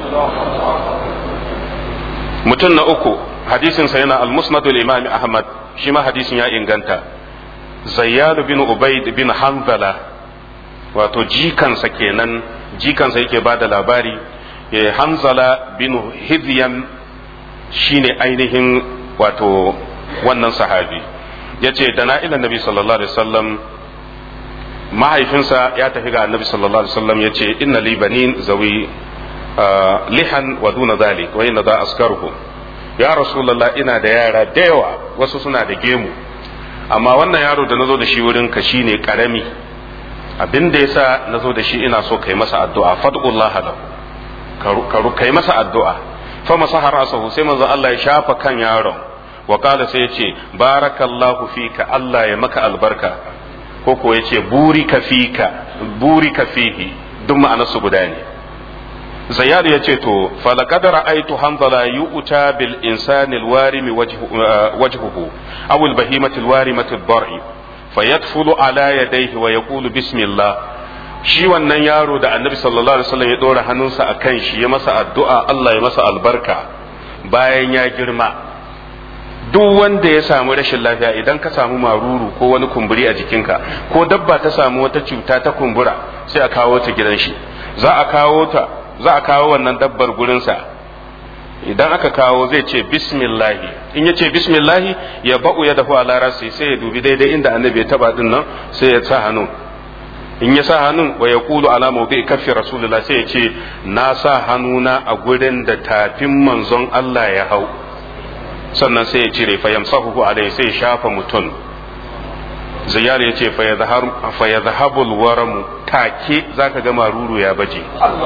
mutum na uku hadisin sa yana al-musnad al-imam ahmad shi ma hadisin ya inganta zayyad bin ubayd bin hanzala wato jikansa kenan jikansa yake ba da labari ya hanzala bin hidyan shine ainihin wato wannan sahabi ya ce da na'ilan nabi sallallahu alaihi wasallam mahaifinsa ya tafi ga annabi sallallahu alaihi wasallam ya ce inna li banin zawi lihan wa duna zalik wa inna za askaruhu ya rasulullah ina da yara da yawa wasu suna da gemu amma wannan yaro da nazo da shi wurin ka shine karami abin da yasa nazo da shi ina so kai masa addu'a fad'ullah lahu ka kai masa addu'a fa masaha rasahu sai manzo Allah ya shafa kan yaron wa qala sai ya ce barakallahu fika Allah ya maka albarka ko ko ya ce burika fika burika fihi duk ma'anarsu guda ne zayyad ya ce to falaqad ra'aytu hanzala yu'ta bil insani alwarimi wajhuhu aw al bahimati alwarimati ad-dar'i fayadfulu ala yadayhi wa yaqulu bismillah shi wannan yaro da annabi sallallahu alaihi wasallam ya dora hannunsa akan shi ya masa addu'a Allah ya masa albarka bayan ya girma duk wanda ya samu rashin lafiya idan ka samu maruru ko wani kumburi a jikinka ko dabba ta samu wata cuta ta kumbura sai a kawo ta gidan shi za a kawo ta za a kawo wannan dabbar gurinsa idan aka kawo zai ce bismillahi in ya ce bismillahi ya ba'u ya dafu ala rasi sai ya dubi daidai inda annabi ya taba din nan sai ya sa hannu in ya sa hannun wa ya kulu ala mawdi kaffi rasulullah sai ya ce na sa hannuna a gurin da tafin manzon Allah ya hau sannan sai ya cire fa yamsahu alai sai ya shafa mutum ziyar ya ce fa ya zahabul waramu take zaka ga maruru ya baje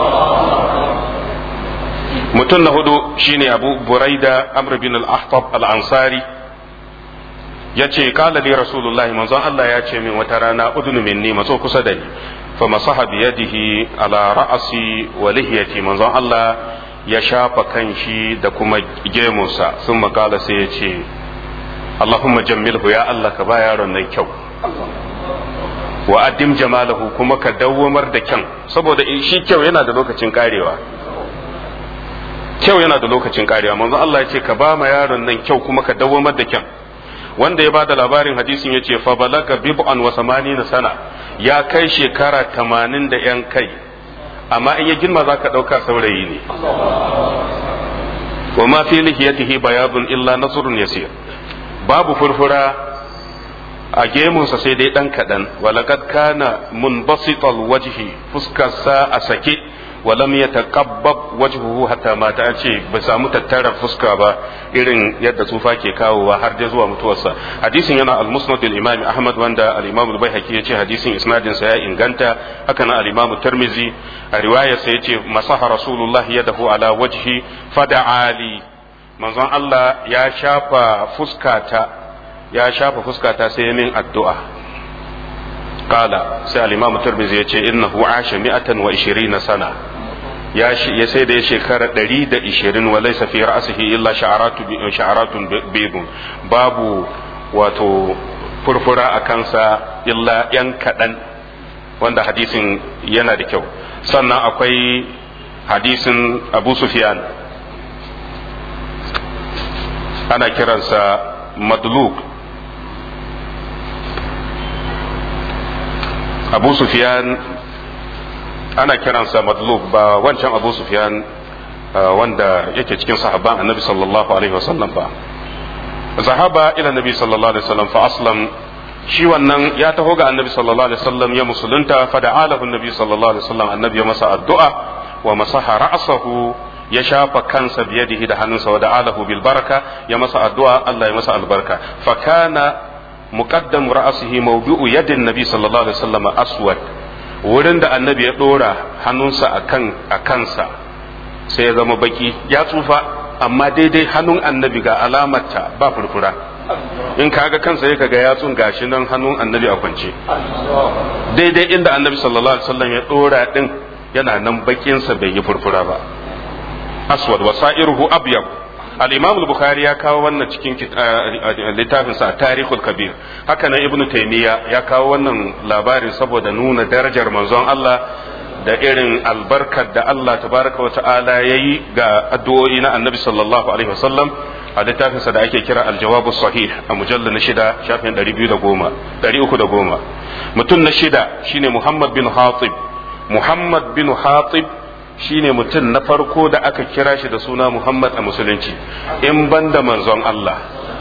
mutum na hudu shine abu buraida amr bin al-ahtab al-ansari ya ce kala li rasulullahi manzon Allah ya ce min wata rana udunu minni matso kusa da ni fa masaha bi yadihi ala ra'asi wa lihiyati manzon Allah ya shafa kan shi da kuma gemunsa sun makala sai ya ce Allahumma jammilhu ya Allah ka ba yaron nan kyau wa addim jamalahu kuma ka dawwamar da kyan saboda shi kyau yana da lokacin karewa kyau yana da lokacin karewa manzo Allah ya ce ka ba ma yaron nan kyau kuma ka dawwamar da kyan wanda ya bada labarin hadisin ya ce fa balaga bib'an wa samanina sana ya kai shekara tamanin da yan kai amma in ya girma za ka ɗauka saurayi ne wa ma fi lihiyatihi bayadun illa nasrun yasir babu furfura a gemunsa sai dai ɗan kaɗan walakad kana munbasital wajhi fuskarsa a sake walam ya taqabbab wajhuhu hatta mata an ce ba samu tattara fuska ba irin yadda tsufa ke kawowa har dai zuwa mutuwarsa hadisin yana al-musnad al-imam ahmad wanda al-imam al-baihaqi yace hadisin isnadin sa ya inganta haka nan al-imam tirmizi a riwaya sa yace masaha rasulullah yadahu ala wajhi fada'ali manzon Allah ya shafa fuskata ya shafa fuskata sai ya min addu'a qala sai al-imam tirmidhi yace innahu asha mi'atan wa 20 sana ya ya sai da ya shekara 120 wa laysa fi ra'sihi illa sha'aratu sha'aratun bidun babu wato furfura a kansa illa yan kaɗan wanda hadisin yana da kyau sannan akwai hadisin abu sufyan ana kiransa madluk abu sufyan ana kiransa madluk ba wancan abu sufyan wanda yake cikin sahabban annabi sallallahu alaihi wasallam ba zahaba ila nabi sallallahu alaihi wasallam fa aslam shi wannan ya taho ga annabi sallallahu alaihi wasallam ya musulunta fa da'alahu annabi sallallahu alaihi wasallam annabi ya masa addu'a wa masaha ra'sahu ya shafa kansa biyadihi da hannunsa wa da'alahu bil baraka ya masa addu'a Allah ya masa albarka fa kana muqaddam ra'sihi mawdu'u yadin nabi sallallahu alaihi wasallam aswad wurin da annabi ya dora hannunsa akan a kansa sai ya zama baki ya tsufa amma daidai hannun annabi ga alamarta ba furfura in kaga kansa ya kaga yatsun gashi nan hannun annabi a kwance daidai inda annabi sallallahu alaihi wasallam ya dora din yana nan bakinsa bai yi furfura ba aswad wa sa'iruhu abyad al-imam al-bukhari ya kawo wannan cikin littafin sa tarihul kabir haka nan ibnu taymiya ya kawo wannan labarin saboda nuna darajar manzon Allah da irin albarkar da Allah tabaraka wa ta'ala yayi ga addu'o'i na annabi sallallahu alaihi wasallam a littafinsa da ake kira aljawabu sahih a mujallar na shida shafin 310 mutum na shida shine muhammad bin hatib muhammad bin hatib shine mutum na farko da aka kira shi da suna muhammad a musulunci in banda manzon allah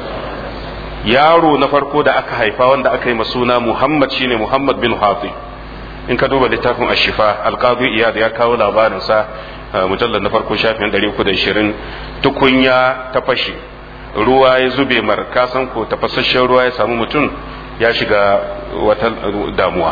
yaro na farko da aka haifa wanda aka yi suna muhammad shine muhammad bin hatib in ka duba littafin ashifa alqadi iyad ya kawo labarinsa mujallar na farko shafin 320 tukunya ta fashe ruwa ya zube mar kasan ko tafasasshen ruwa ya samu mutum ya shiga wata damuwa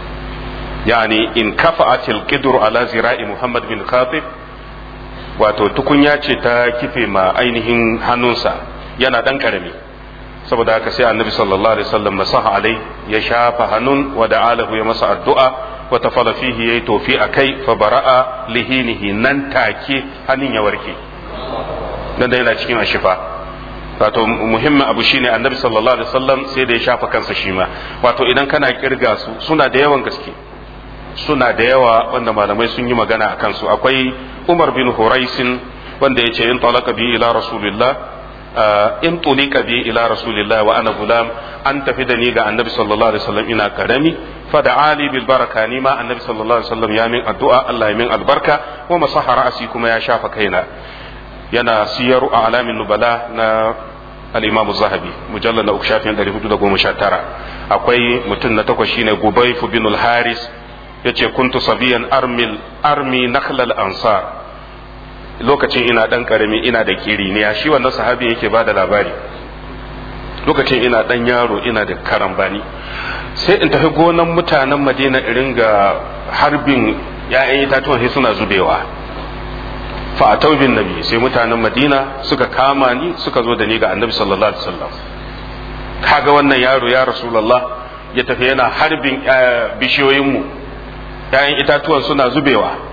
yani in kafa'atil qidr ala zira'i muhammad bin khatib wato tukunya ce ta kife ma ainihin hannunsa yana dan karami saboda haka sai annabi sallallahu alaihi wasallam masaha alai ya shafa hannun wa da'alahu ya masa addu'a wa tafala fihi yayi tofi akai fa bara'a lihinihi nan take hannun ya warke nan da yana cikin ashifa wato muhimmin abu shine annabi sallallahu alaihi wasallam sai da ya shafa kansa shi ma wato idan kana kirga su suna da yawan gaske suna da yawa wanda malamai sun yi magana a kansu akwai umar bin huraisin wanda ya ce in talaka bi ila rasulillah in tulika bi ila rasulillah wa ana gulam an tafi da ni ga annabi sallallahu alaihi wasallam ina karami fa da ali bil baraka ni ma annabi sallallahu alaihi wasallam ya min addu'a Allah ya min albarka wa masaha ra'asi kuma ya shafa kaina yana siyaru a alamin nubala na al-imam zahabi mujallal na uku shafin 419 akwai mutum na takwas shine gubayf bin al-haris yace kuntu sabiyan armil armi nakhlal ansar lokacin ina dan karami ina da kiriniya shi wannan sahabi yake ba da labari lokacin ina dan yaro ina da karambani sai in tafi gonan mutanen madina irin ga harbin ya'yan itatuwan sai suna zubewa fa a taubin nabi sai mutanen madina suka kama ni suka zo da ni ga annabi sallallahu alaihi wasallam kaga wannan yaro ya rasulullah ya tafi yana harbin bishiyoyinmu ya'yan itatuwan suna zubewa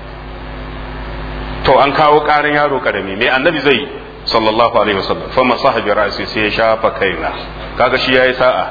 to an kawo ƙarin yaro karami me annabi zai sallallahu alaihi wasallam fa masahabi ra'si sai ya shafa kaina kaga shi yayi sa'a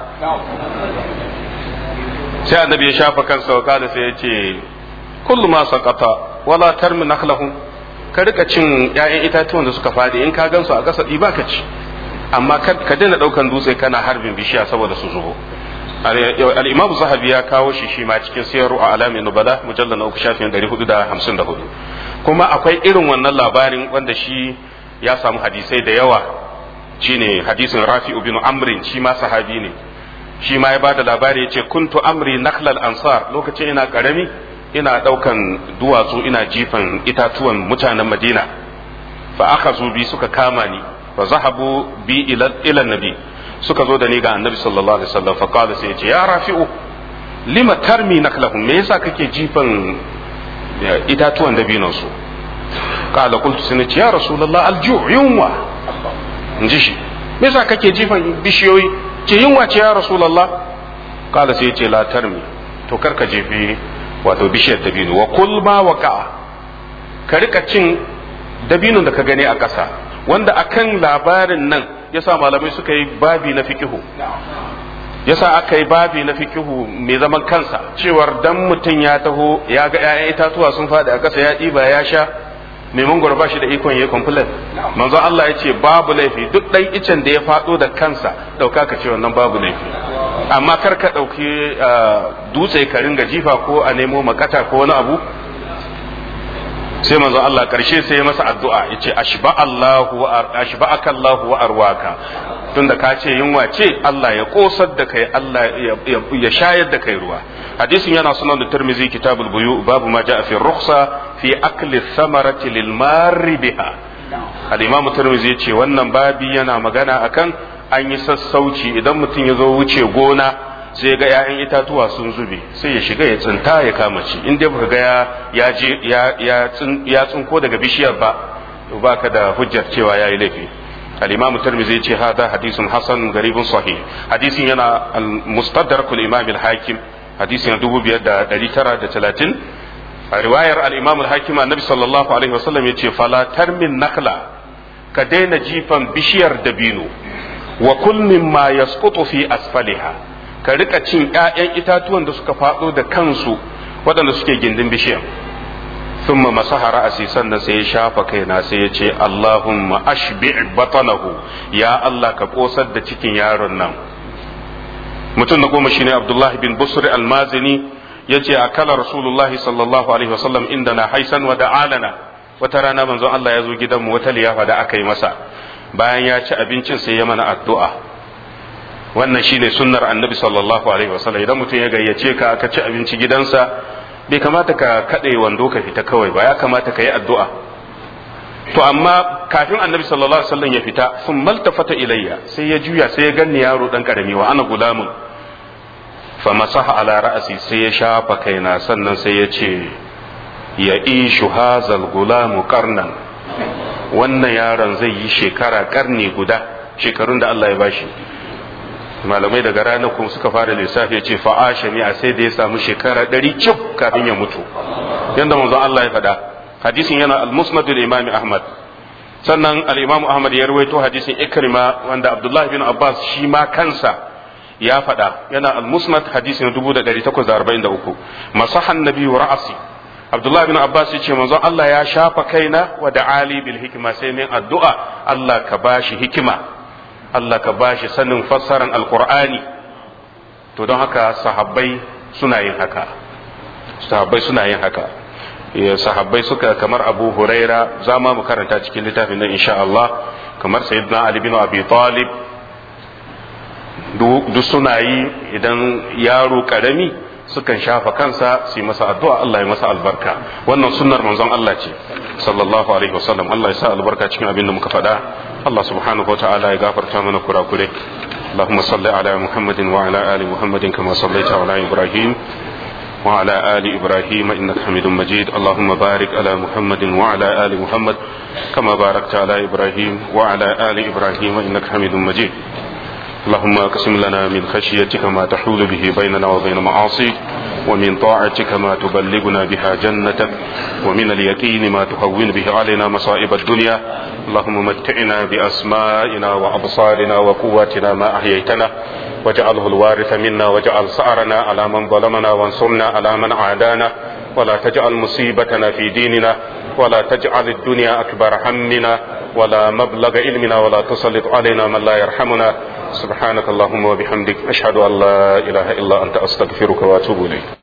sai annabi ya shafa kansa wa kada sai ya ce kullu ma saqata wala tarmi nakhlahum ka rika cin ƴaƴan itatuwan da suka fadi in ka gansu a ƙasa ba ka ci amma ka daina ɗaukan dutse kana harbin bishiya saboda su zubo al-imam zahabi ya kawo shi shi ma cikin siyaru a alamin nubala mujallal na uku shafin 454 kuma akwai irin wannan labarin wanda shi ya samu hadisai da yawa shine hadisin rafi'u bin amrin shi ma sahabi ne shi ma ya ba da labari ya ce kuntu amri nakhlal ansar lokacin ina karami ina daukan duwatsu ina jifan itatuwan mutanen madina fa aka zo bi suka kama ni fa zahabu bi ila nabi suka zo da ni ga annabi sallallahu alaihi wasallam fa qala sai ya ce ya rafi'u lima tarmi naklahum me yasa kake jifan itatuwan dabinon su kala kultu sai ce ya rasulullah alju yunwa in ji shi me yasa kake jifan bishiyoyi ce yunwa ce ya rasulullah kala sai ya ce la tarmi to karka jefe wato bishiyar dabino wa kul ma waka ka rika cin dabinon da ka gani a ƙasa wanda akan labarin nan yasa malamai suka yi babi na fikihu yasa aka yi babi na fikihu mai zaman kansa cewar dan mutum ya taho ya ga 'ya'yan itatuwa sun faɗi a ƙasa ya ɗiba ya sha mai mangoro ba shi da ikon ya complain manzo Allah ya ce babu laifi duk ɗan icen da ya faɗo da kansa ɗauka ka ce wannan babu laifi amma kar ka ɗauki dutse ka ringa jifa ko a nemo makata ko wani abu sai manzo Allah karshe sai ya masa addu'a yace ashba Allahu ashba'aka Allahu wa arwaka tunda ka ce yunwa ce Allah ya kosar da kai Allah ya shayar da kai ruwa hadisin yana sunan da Tirmidhi kitabul buyu babu ma ja'a fi rukhsa fi akli thamarati lil marri biha al-imam Tirmidhi yace wannan babi yana magana akan an yi sassauci idan mutum ya zo wuce gona sai ga 'ya'yan itatuwa sun zube sai ya shiga ya tsinta ya kama ci in dai baka ga ya je ya tsinko daga bishiyar ba ba ka da hujjar cewa yayi laifi al-imam tirmidhi ce hada hadisun hasan garibun sahih hadisin yana al-mustadrak al-imam al-hakim hadisin 2930 a riwayar al-imam al-hakim annabi sallallahu alaihi wasallam yace fala tarmin nakla ka daina jifan bishiyar dabino wa kul mimma yasqutu fi asfaliha ka rika cin ‘ya'yan itatuwan da suka faɗo da kansu waɗanda suke gindin bishiyan sun ma masahara a sannan sai ya shafa kaina sai ya ce Allahumma ashbi batanahu ya Allah ka ƙosar da cikin yaron nan mutum na goma shine Abdullahi bin Busri almazini ya ce a kala Rasulullahi sallallahu alaihi wasallam inda na haisan wa da'alana wata rana manzon Allah ya zo gidanmu wata liyafa da aka yi masa bayan ya ci abincin sai ya mana addu'a wannan shine sunnar annabi sallallahu alaihi wasallam idan mutum ya gayyace ka aka ci abinci gidansa bai kamata ka kaɗe wando ka fita kawai ba ya kamata ka yi addu'a to amma kafin annabi sallallahu alaihi wasallam ya fita sun maltafata ilayya sai ya juya sai ya ganni yaro dan karami wa ana gulamun fa masaha ala ra'asi sai ya shafa kaina sannan sai ya ce ya ishu hazal gulamu qarnan wannan yaron zai yi shekara karni guda shekarun da Allah ya bashi malamai daga ranar kuma suka fara lissafi ya ce fa'asha ne a sai da ya samu shekara ɗari cif kafin ya mutu yadda manzon Allah ya faɗa hadisin yana al-musnad imami ahmad sannan al-imamu ahmad ya rawaito hadisin ikrima wanda abdullahi bin abbas shi ma kansa ya faɗa yana al-musnad hadisin 1843 masahan nabi wa ra'asi abdullahi bin abbas ya ce manzon Allah ya shafa kaina wa da ali bil hikima sai min addu'a Allah ka bashi hikima Allah ka ba shi sanin fassaran alkur'ani to don haka sahabbai suna yin haka sahabbai suna yin haka sahabbai suka kamar abu huraira za ma mu karanta cikin littafin nan insha Allah kamar sayyidina ali bin abi talib duk suna yi idan yaro karami sukan shafa kansa su yi masa addu'a Allah ya masa albarka wannan sunnar manzon Allah ce sallallahu alaihi wasallam Allah ya sa albarka cikin abin da muka faɗa Allah subhanahu wa ta'ala ya gafarta mana kurakure اللهم صل على محمد وعلى آل محمد كما صليت على إبراهيم وعلى آل إبراهيم إنك حميد مجيد اللهم بارك على محمد وعلى آل محمد كما باركت على إبراهيم وعلى آل إبراهيم إنك حميد مجيد اللهم اقسم لنا من خشيتك ما تحول به بيننا وبين معاصيك ومن طاعتك ما تبلغنا بها جنتك ومن اليقين ما تهون به علينا مصائب الدنيا اللهم متعنا بأسمائنا وأبصارنا وقواتنا ما أحييتنا واجعله الوارث منا واجعل سعرنا على من ظلمنا وانصرنا على من عادانا ولا تجعل مصيبتنا في ديننا ولا تجعل الدنيا أكبر همنا ولا مبلغ علمنا ولا تسلط علينا من لا يرحمنا سبحانك اللهم وبحمدك أشهد أن لا إله إلا أنت أستغفرك وأتوب إليك